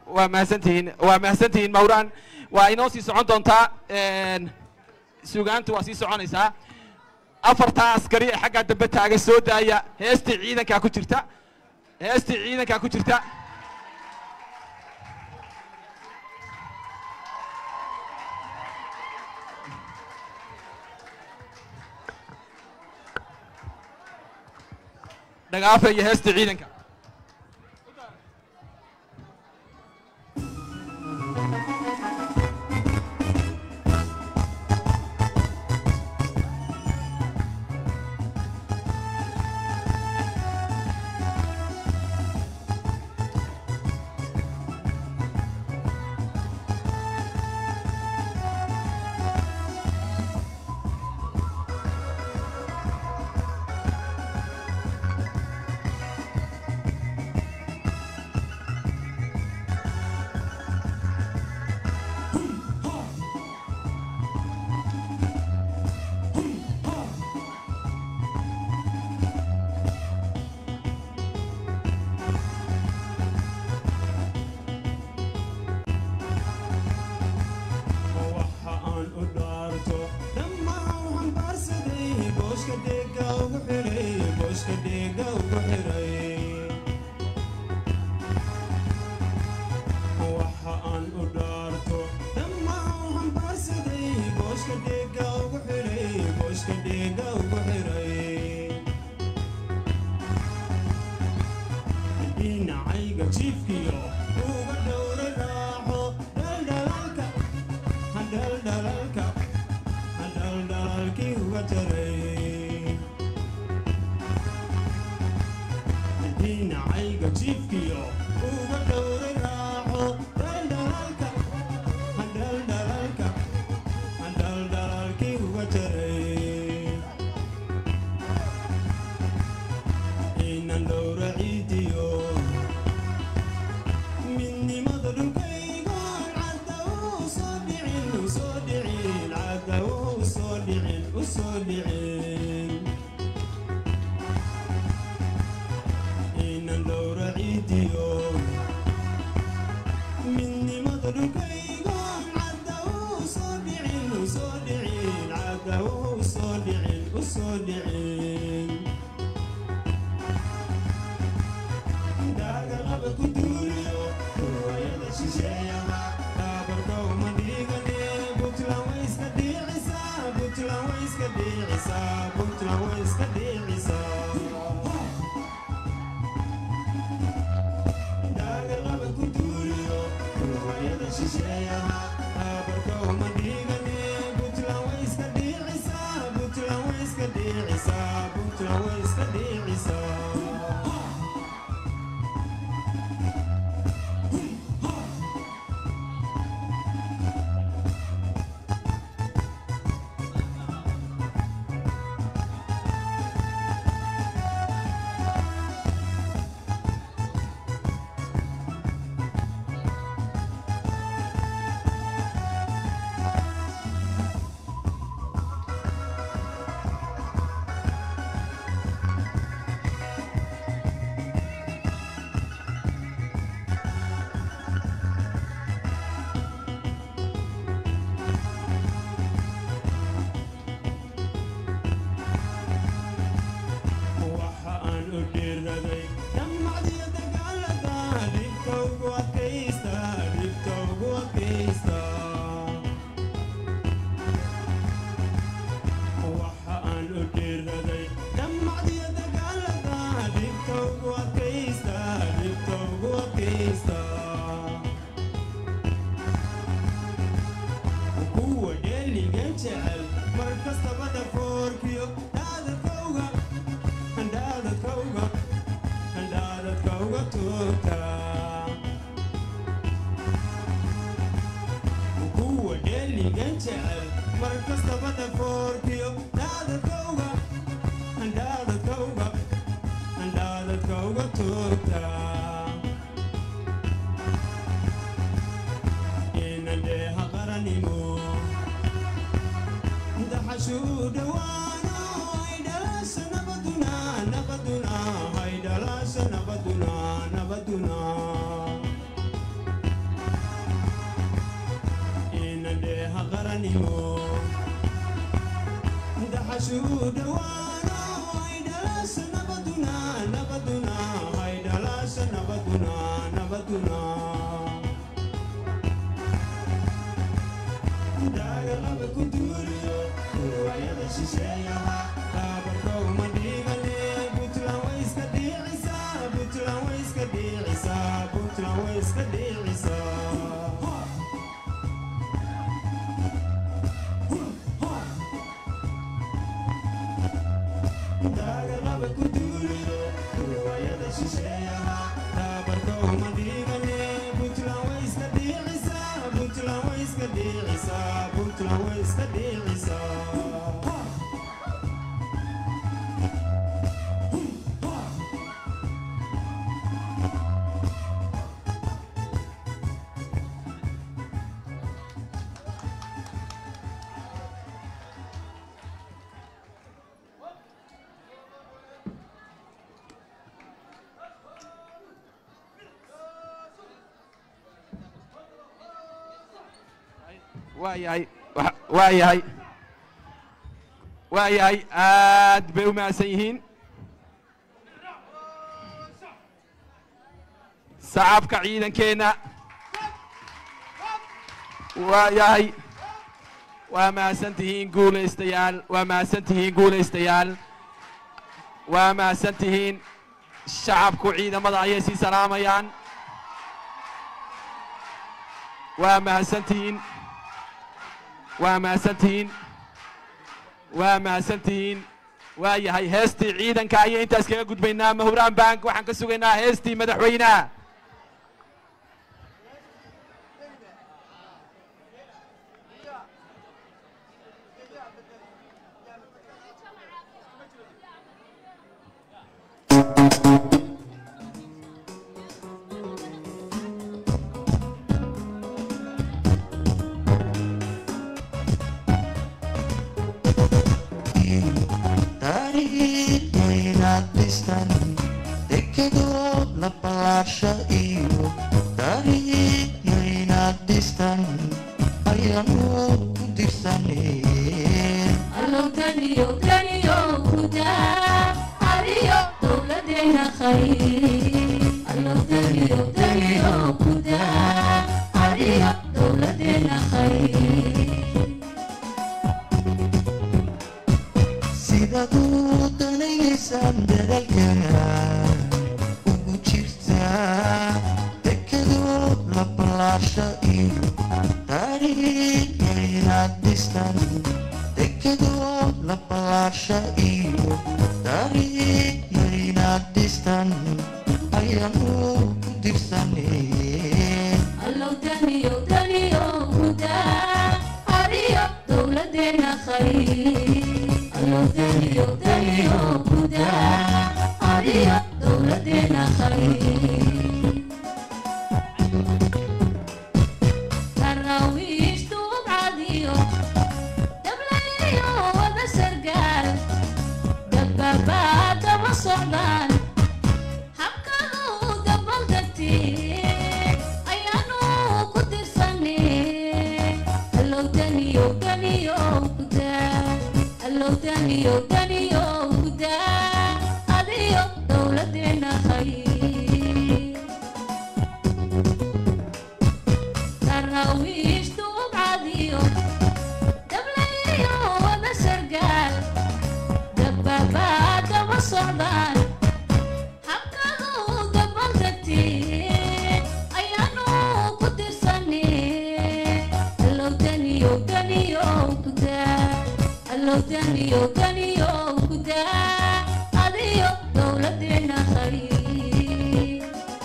waa mahadsantihiin waa mahadsantihiin mawraan waa inoo sii socon doontaa een, sugaantu waa sii soconaysaa afartaa askari ee xaggaa dambe taaga soo daaya heestii ciidankaa ku jirta heestii ciidankaa ku jirta dhagaafa iyo heestii ciidanka waxa aan u dhaarto dhammaan waxaan baarsaday booska dheega ugu xiray booska dheega ugu xiray waxa aan u dhaarto dhammaan waxaan baarsaday booska dheega ugu xiray booska dheega ugu xiray dhinacayga jiifkiyo uga dhowra raaxo dhaldhalaalka hadhaldhalaalka hadhaldhalaalkii uga jaray dhinacayga jiifkiyo uga dhowra raaxo dhaldhalaalka hadhaldhalaalka hadhaldhalaalkii uga jaray inan dhowra ciidiyo midnimada dhulkaygoon cadda uu soo dhicin u soo dhicin cadda uu soo dhicin u soo dhicin inan dhowra ciidiyo midnimada dhulkaygoon cadda uu soo dhicin u soo dhicin cadda uu soo dhicin u soo dhicin daagalaba ku duuliyo ruwayada shisheeyaha dhaabarka uma dhigane puntland way iska dhiicisaa puntland way iska dhiicisaa puntland way iska dhiicisaa daagalaba ku duuliyo ruwayada shisheeyaha dhaabarka uma dhigane puntland way iska dhiicisaa puntland way iska dhiicisaa puntland way iska dhiicisaa waxa aan u dhiiraday dhammacdiyo dagaalada dhibka ugu adkaysta dhibka ugu adkaysta waxa aan u dhiiraday dhammacdiyo dagaalada dhibka ugu adkaysta dhibka ugu adkaysta kuwa dheeligan jecel mar kastaba dhafoorkiyo dhaadadkowga handhaadadkowga handhaadadkowga toogta kuwa dheeligan jecel mar kastaba dhafoorkiyo dhaadadkowga handhaadadkowga handhaadadkowga toogta inandheeha qaranimo daxashuu dhawaano ay dhalaasha nabaduna nabaduna ay dhalaasha nabaduna nabaduna dhawaano hay dhalaasha nabaduna nabaduna hay dhalaasha nabaduna nabaduna daagalaba ku duuriyo ruwaayada shisheeyaha taabarkoogma dhiigane puntland way iska dhiicisaa puntland way iska dhiicisaa puntland way iska dhiicisaa daagalaba ku duuriyo ruwaayada shisheeyaha taabarkoogma dhiigane puntland way iska dhiicisaa puntland way iska dhiicisaa puntland way iska dhiicisaa waayahay wa- waayahay waayahay aad bay u mahadsan yihiin sacabka ciidankeenna waayahay waa mahadsan tihiin guulaystayaal waa mahadsan tihiin guulaystayaal waa mahadsan tihiin shacabku ciidamada ayay sii salaamayaan waa mahadsan tihiin waa mahadsan tihiin waa mahadsan tihiin waa yahay heestii ciidanka ayay intaas kaga gudbaynaa mahuraan bank waxaan ka sugaynaa heestii madaxweynaha taariikhaynaad dhistan dekedoo la ballaarsha iyo taariikhaynaad dhistan ayaanoo ku dirsaneen allow taniyo taniyo kudaa adiyo dowladeena khayr allow taniyo taniyo kudaa adiyo dowladeena khayr sidaad u danaynaysaan dadaalkana ugu jirtaa dekedoo la ballaarsha iyo taariikhaynaad dhistan dekedoo la ballaarsha iyo taariikhaynaad dhistan ayaanoo ku dirsaneen allow taniyo taniyo kudaa adiyo dowladeena khayr allow taniyo taniyo kudaa adiyo dowladeena khayr daraawiishtu ubcadiyo dablayo wada sargaal dababaa daba socdaan habkadu dabaldegtee ayaanu ku dirsanee allow taniyo taniyo kudaa allow taniyo taniyo kudaa adiyo dowladeena khayr daraawiishtu ubcadiyo dablayo wada sargaal dababaa daba socdaan habkadu dabaldegtee ayaanu ku dirsanee allow taniyo taniyo kudaa allow taniyo taniyo kudaa adiyo dowladeena khayr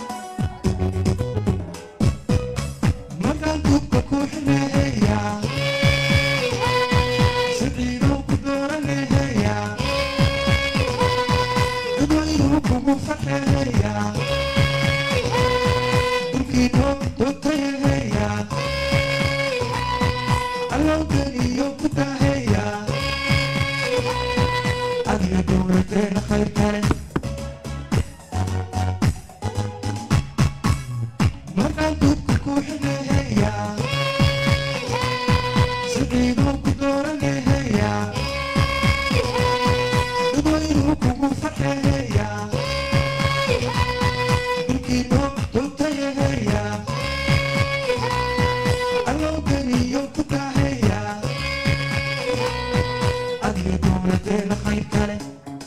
markaan kubka ku xineeya siciiduu ku dooraneeya dadwaynuu kugu faxeeya dhulkiinoo dootayeeya allowganiyo ku daaheeya adiga dowladeena khayr kale markaan kubka ku xineeya siciiduu ku dooraneeya dhulkiino dhultayaheya allowdaniyo ku daaheya adiga dowladeena khayr kale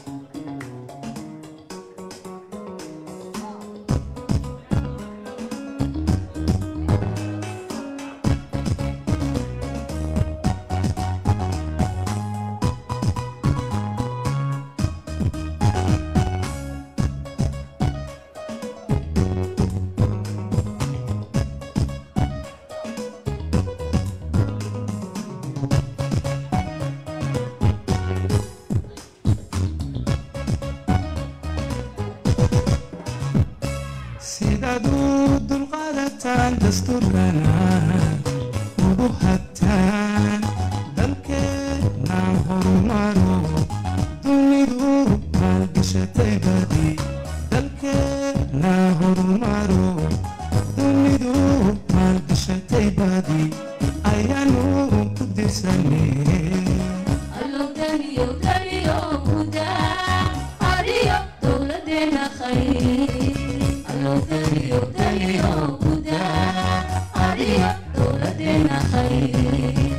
sidaad u dulqaadataan dastuurkana ugu hagtaan dalkeena horumaro dunidu maalgashatay badi dalkeena horumaro dunidu maalgashatay badi ayaanu ku dirsanay allow daniyo daniyo guda ariyo dowladeena khayr allow daniyo daniyo guda ariyo dowladeena khayr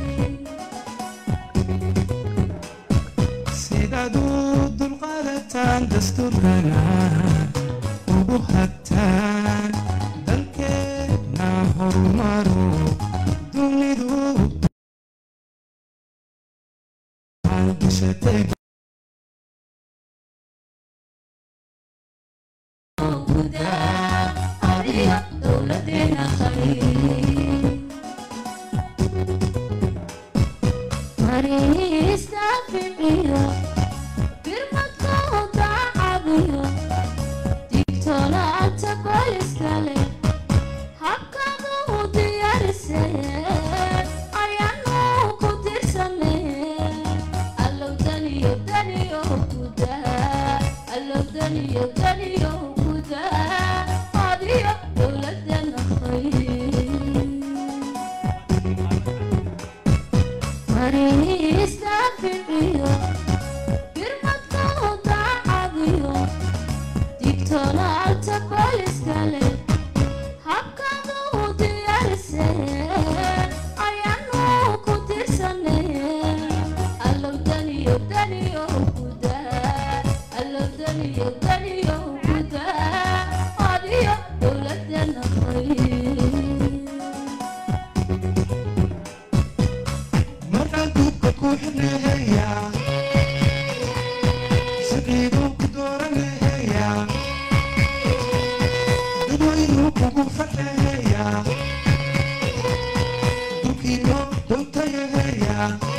sidaad u dulqaadataan dastuurkana ugu hagtaan dalkeena horumaro dunidu maalgashatay guda ariyo dowladeena khayr mariista ficiyo birmadkoo dacabiyo digtoonaanta booliskale habkanu diyaarisee ayaanu ku dirsanee allow daniyo daniyo guda allow daniyo daniyo guda adiyo dowladana khayr mariista ficiyo birmadkoo dacabiyo digtoonaanta booliskale habkanu diyaarisee ayaanu ku dirsanee allow daniyo daniyo guda allow daniyo daniyo guda adiyo dowladana khayr markaan duubka ku xidhnaheya siqiiduu ku dooranheya dadwaynu kugu fadhaheya dulkiino dhowtayaheya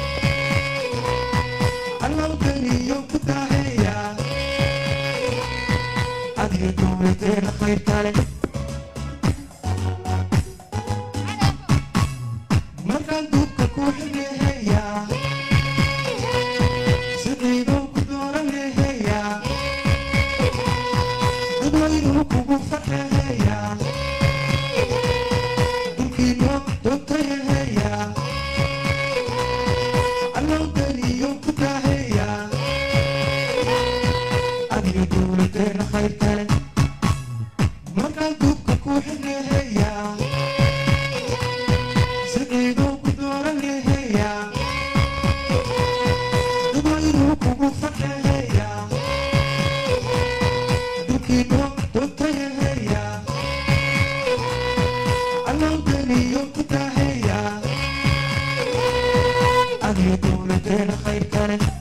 allowdaniyo ku daaheya adiga dowladeena khayr kale markaan duubka ku xidhnaheya siqiiduu ku dooranheya dadwaynu kugu fadhaheya dulkiino dhowtayaheya allowdaniyo ku daaheya adiga dowladeena khayr kale markaan duubka ku xidhnaheya siqiiduu ku dooranheya dadwaynu kugu fadhaheya dulkiino dhowtayaheya allowdaniyo ku daaheya adiga dowladeena khayr kale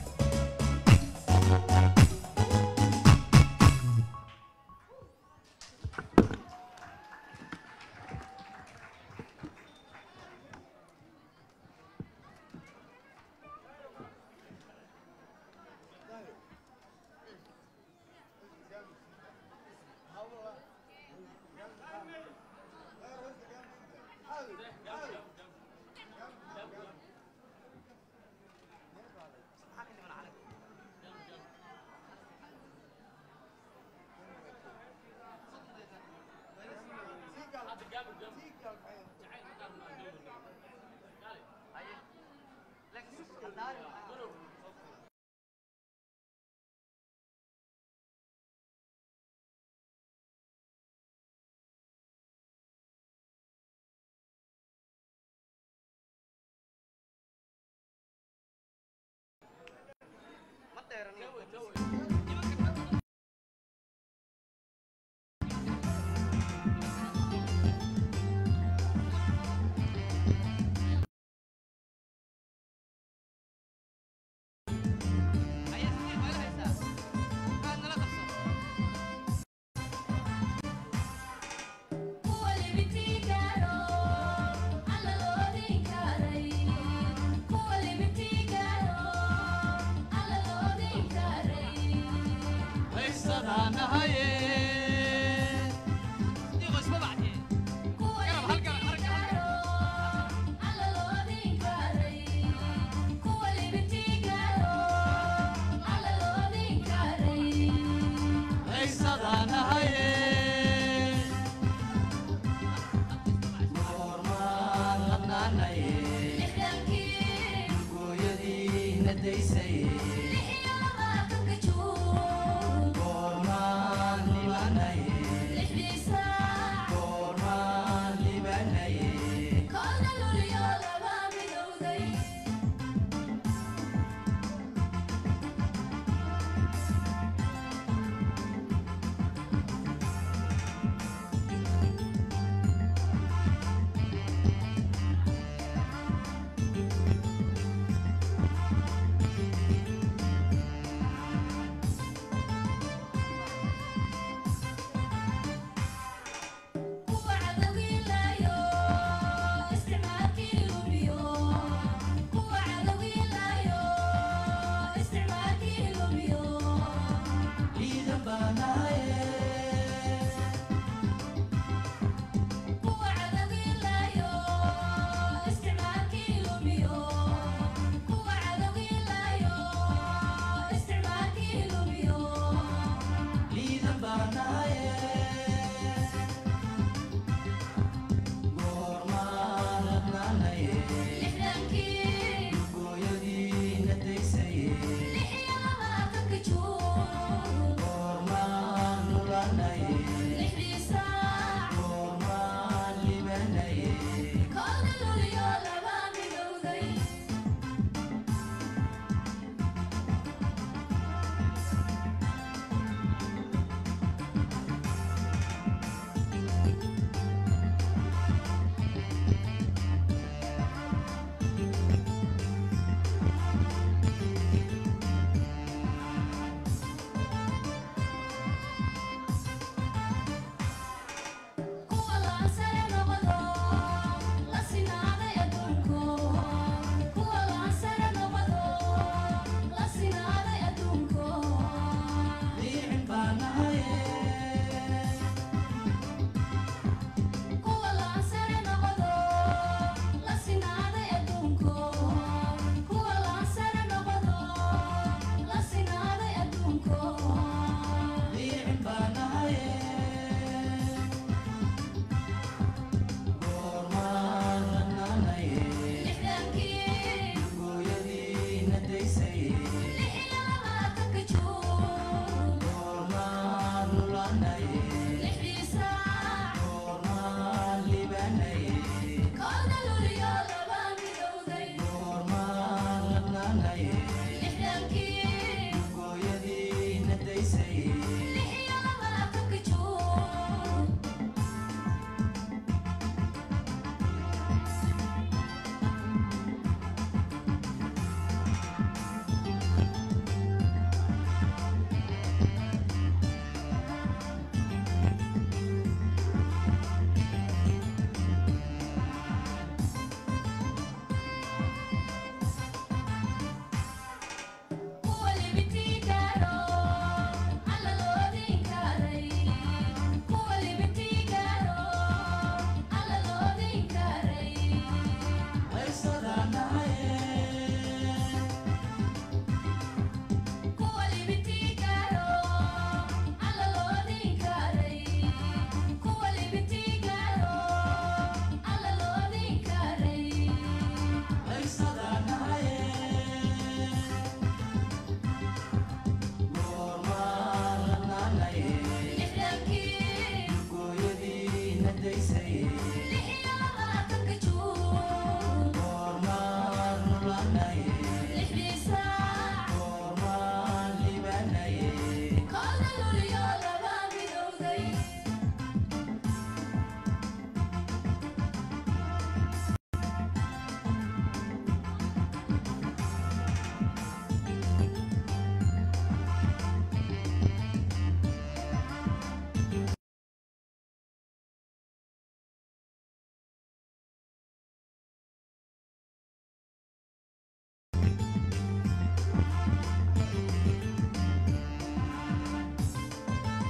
Thank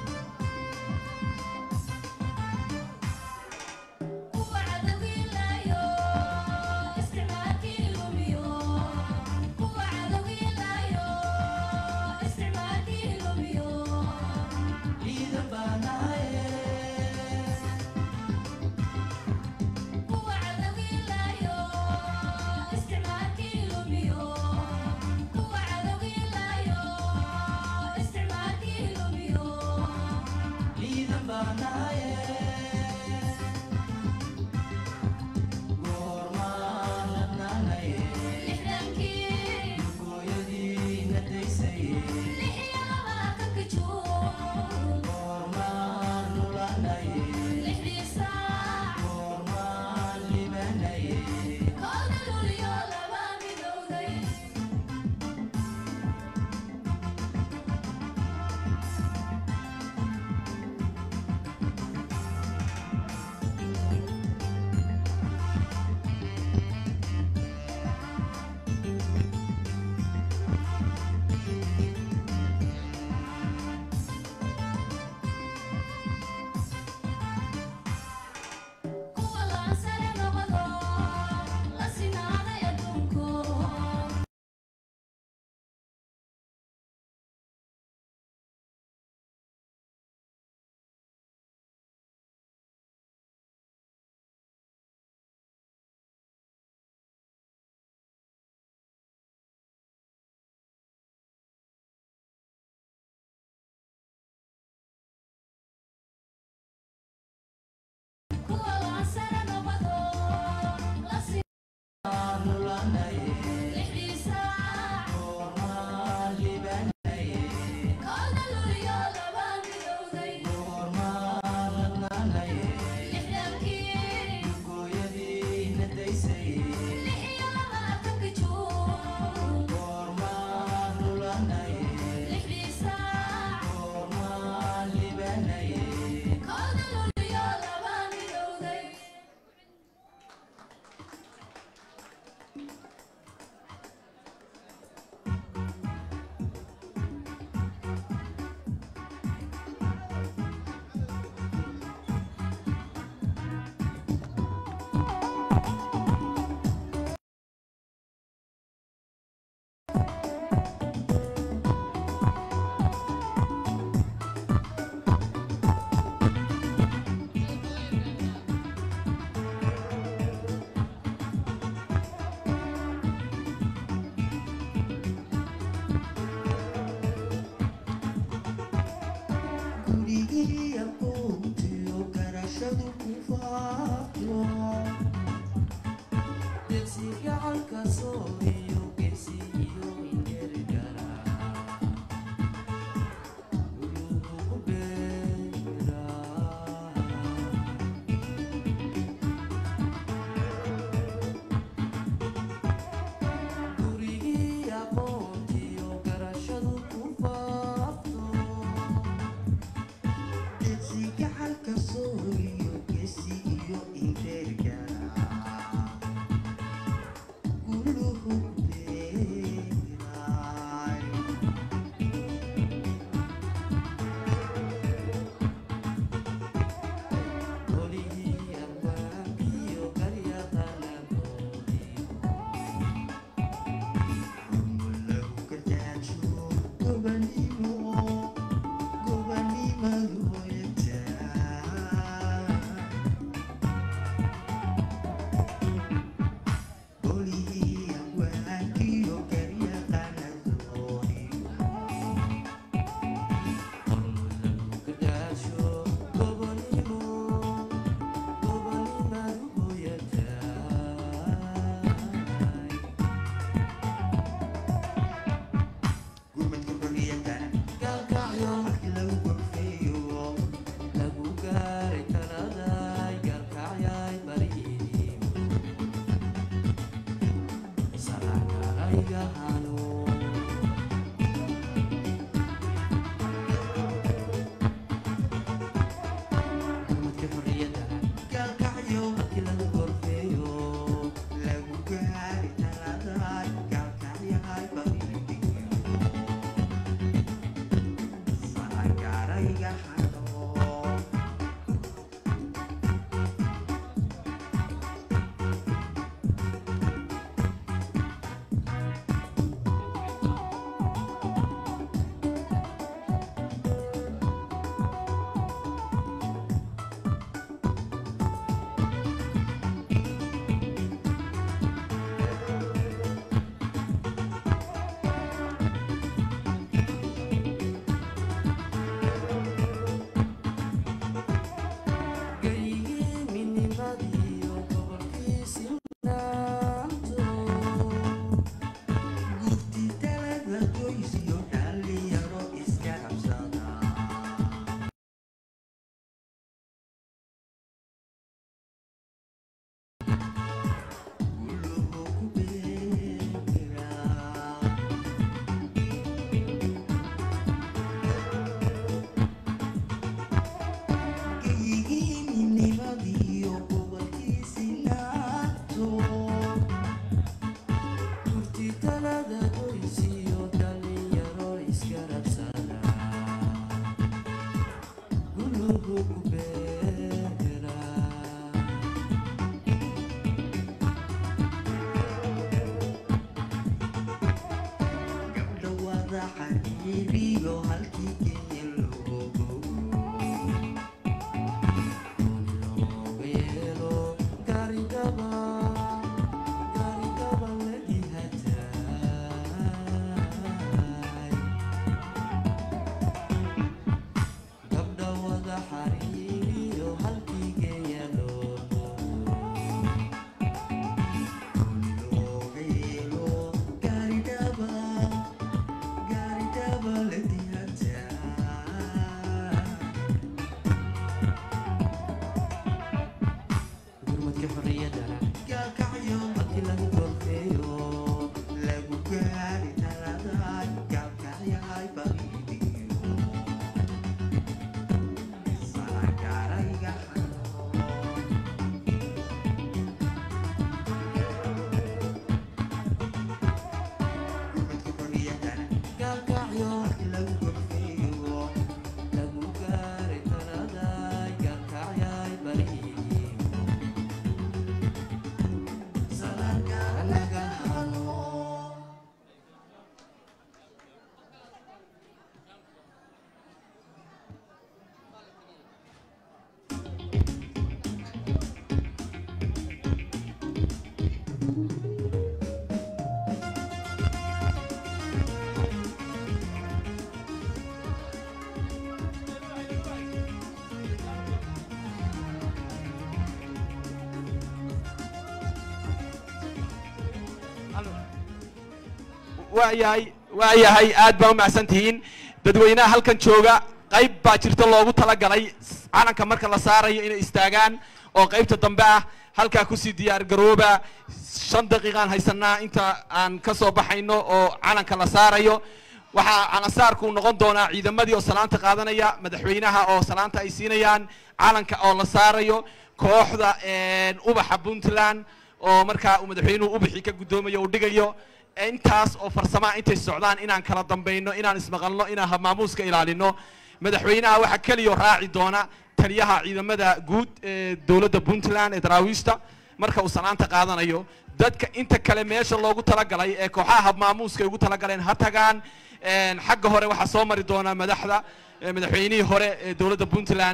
gurmadka xorriyadda gaalkacyo markii lagu gorfeeyo waayahay waayahay aad baa u macsan tihiin dadweynaha halkan jooga qayb baa jirta loogu talagalay calanka marka la saarayo inay istaagaan oo qaybta dambe ah halkaa kusii diyaar garooba shan daqiiqaan haysanaa inta aan ka soo baxayno oo calanka la saarayo waxaa calansaarku noqon doonaa ciidamadii oo salaanta qaadanaya madaxweynaha oo salaanta ay siinayaan calanka oo la saarayo kooxda ubaxa puntland oo markaa uu madaxweynuhu ubaxii ka guddoomayo uu dhigayo intaas oo farsamaa intay socdaan inaan kala dambayno inaan ismaqalno inaan habmaamuuska ilaalino madaxweynaha waxaa keliya raaci doona taliyaha ciidamada guud ee dowladda puntland ee daraawiishta marka uu salaanta qaadanayo dadka inta kale meesha loogu talagalay ee kooxaha habmaamuuska ay ugu talagaleen ha tagaan xagga hore waxaa soo mari doona madaxda madaxweynihii hore ee dowladda puntland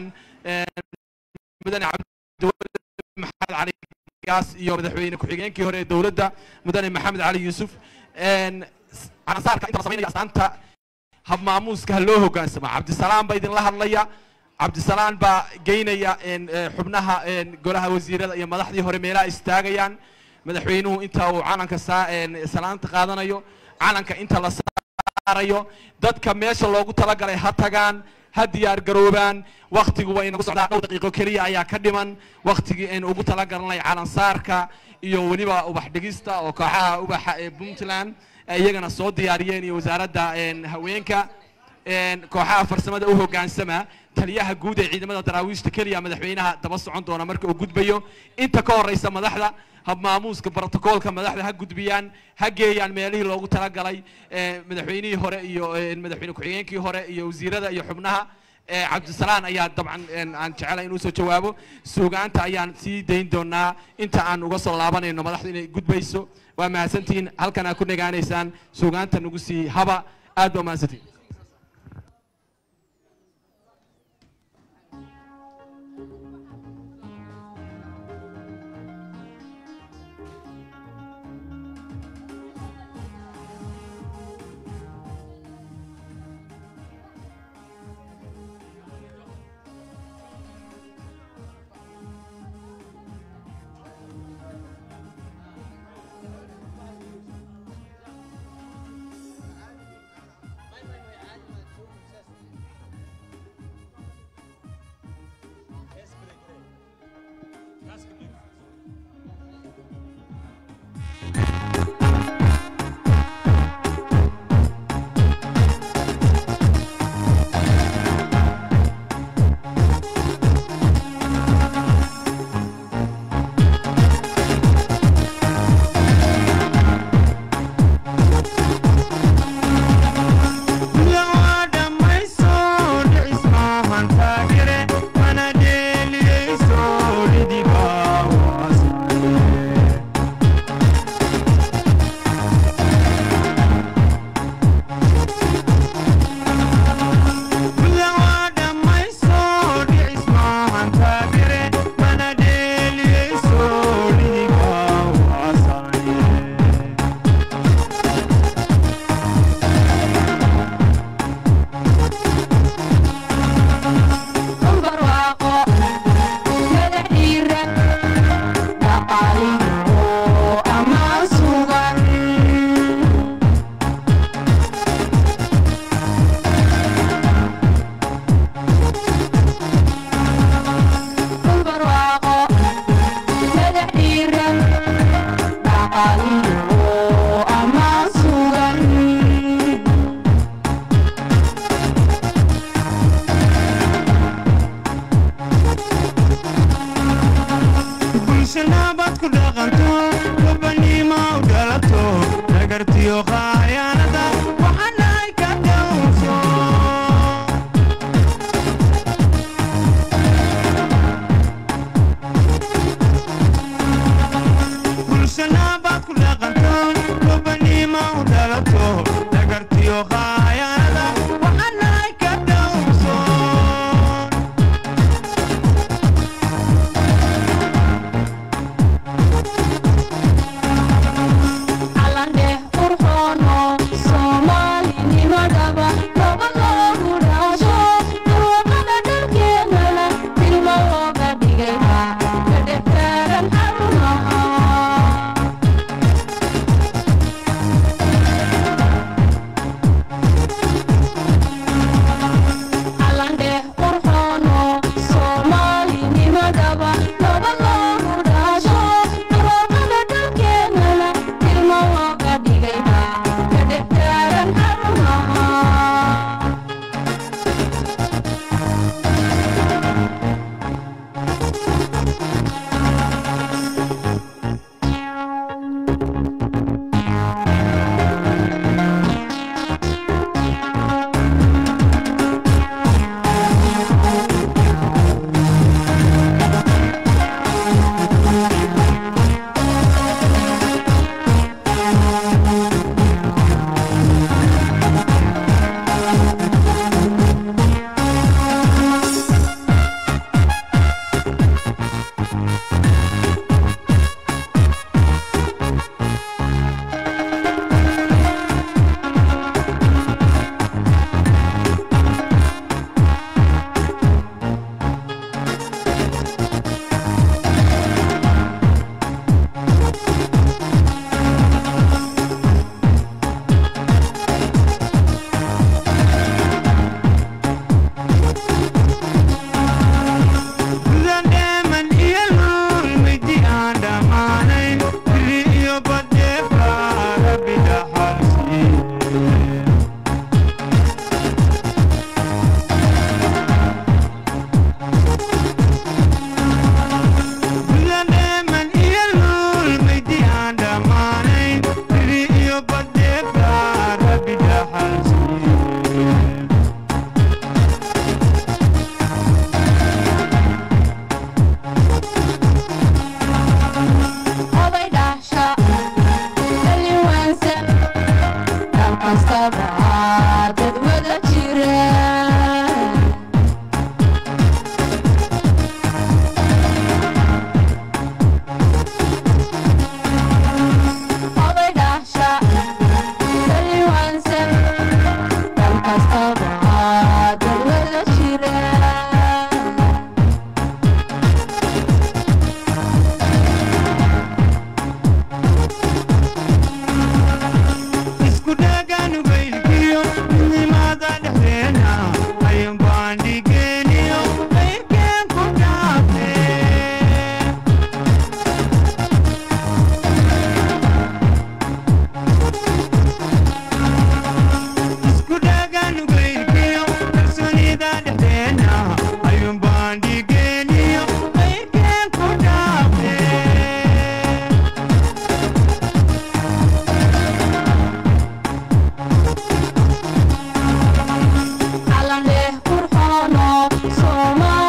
mudane cabdiwali maxamed cali gaas iyo madaxweyne ku-xigeenkii hore ee dowladda mudane maxamed cali yuusuf calansaarka inta la samaynaya astaanta habmaamuuska ha loo hogaansama cabdisalaam baa idinla hadlaya cabdisalaam baa geynaya xubnaha golaha wasiirada iyo madaxdii hore meelaha istaagayaan madaxweynuhu inta uu calanka salaanta qaadanayo calanka inta la saarayo dadka meesha loogu talagalay ha tagaan ha diyaar garoobaan waktigu waa inagu socdaa dhowr daqiiqo keliya ayaa ka dhiman waktigii aynu ugu talagalnay calansaarka iyo weliba ubax dhigista oo kooxaha ubaxa ee puntland ay iyagana soo diyaariyeen iyo wasaaradda haweenka kooxaha farsamada u hogaansama taliyaha guud ee ciidamada daraawiishta keliya madaxweynaha daba socon doona marka uu gudbayo inta ka horeysa madaxda habmaamuuska brotocoolka madaxda ha gudbiyaan ha geeyaan meelihii loogu talagalay madaxweynihii hore iyo madaxweyne ku-xigeenkii hore iyo wasiirada iyo xubnaha cabdisalaan ayaa dabcan aan jecelahay inuu soo jawaabo suugaanta ayaan sii dayn doonaa inta aan uga soo laabanayno madaxda inay gudbayso waa mahadsantihiin halkan aad ku nagaanaysaan suugaanta nagu sii haba aad baa mahadsantihiin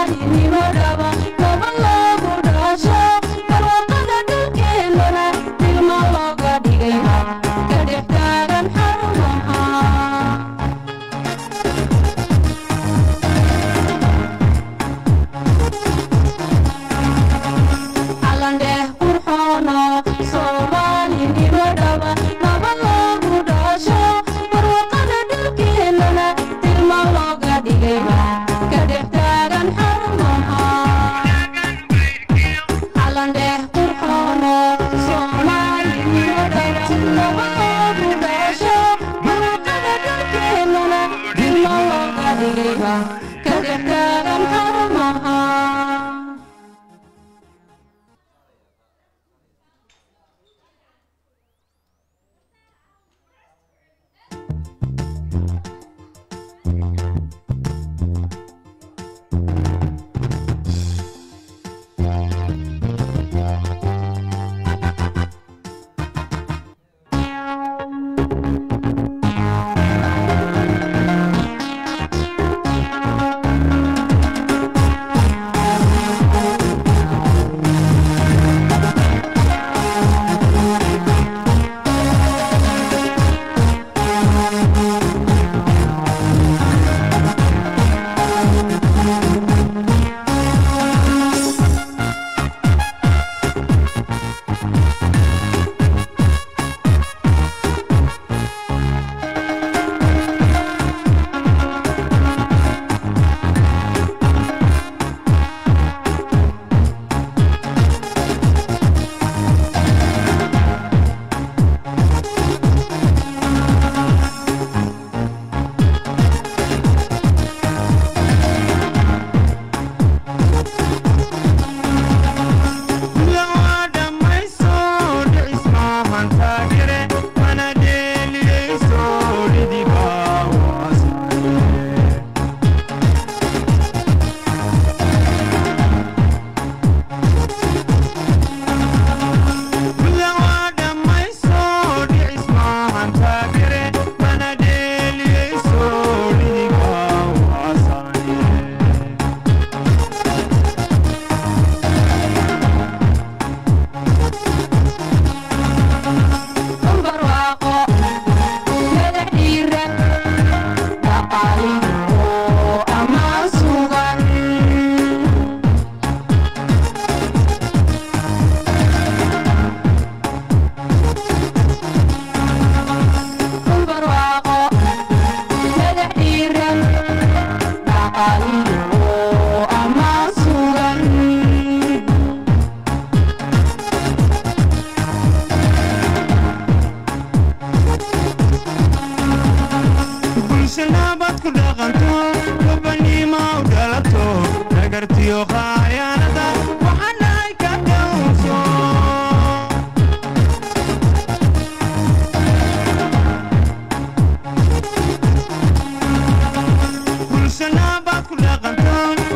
soomaalinimo dhaba naba loogu dhasho barwaaqada dhulkeennana tilma looga dhigay ka dhex taagan xarumaha calandheeh qurxoono soomaalinimo dhaba naba loogu dhasho barwaaqada dhulkeennana tilma looga dhigay ka dhex taagan xarumaha calandheeh qurxoono soomaalinimo dhaba naba loogu dhasho barwaaqada dhulkeennana tilma looga dhigay ka dhex taagan xarumaha barwaaqo madax dhiiran dhaqaaliyo ammaan sugan barwaaqo madax dhiiran dhaqaaliyo ammaan sugan bulshanaabad ku dhaqanto gobaniima u dhalato dhagartiyo khaayaanada waxaa dhahay ka dhowrso bulshanaabad ku dhaqanto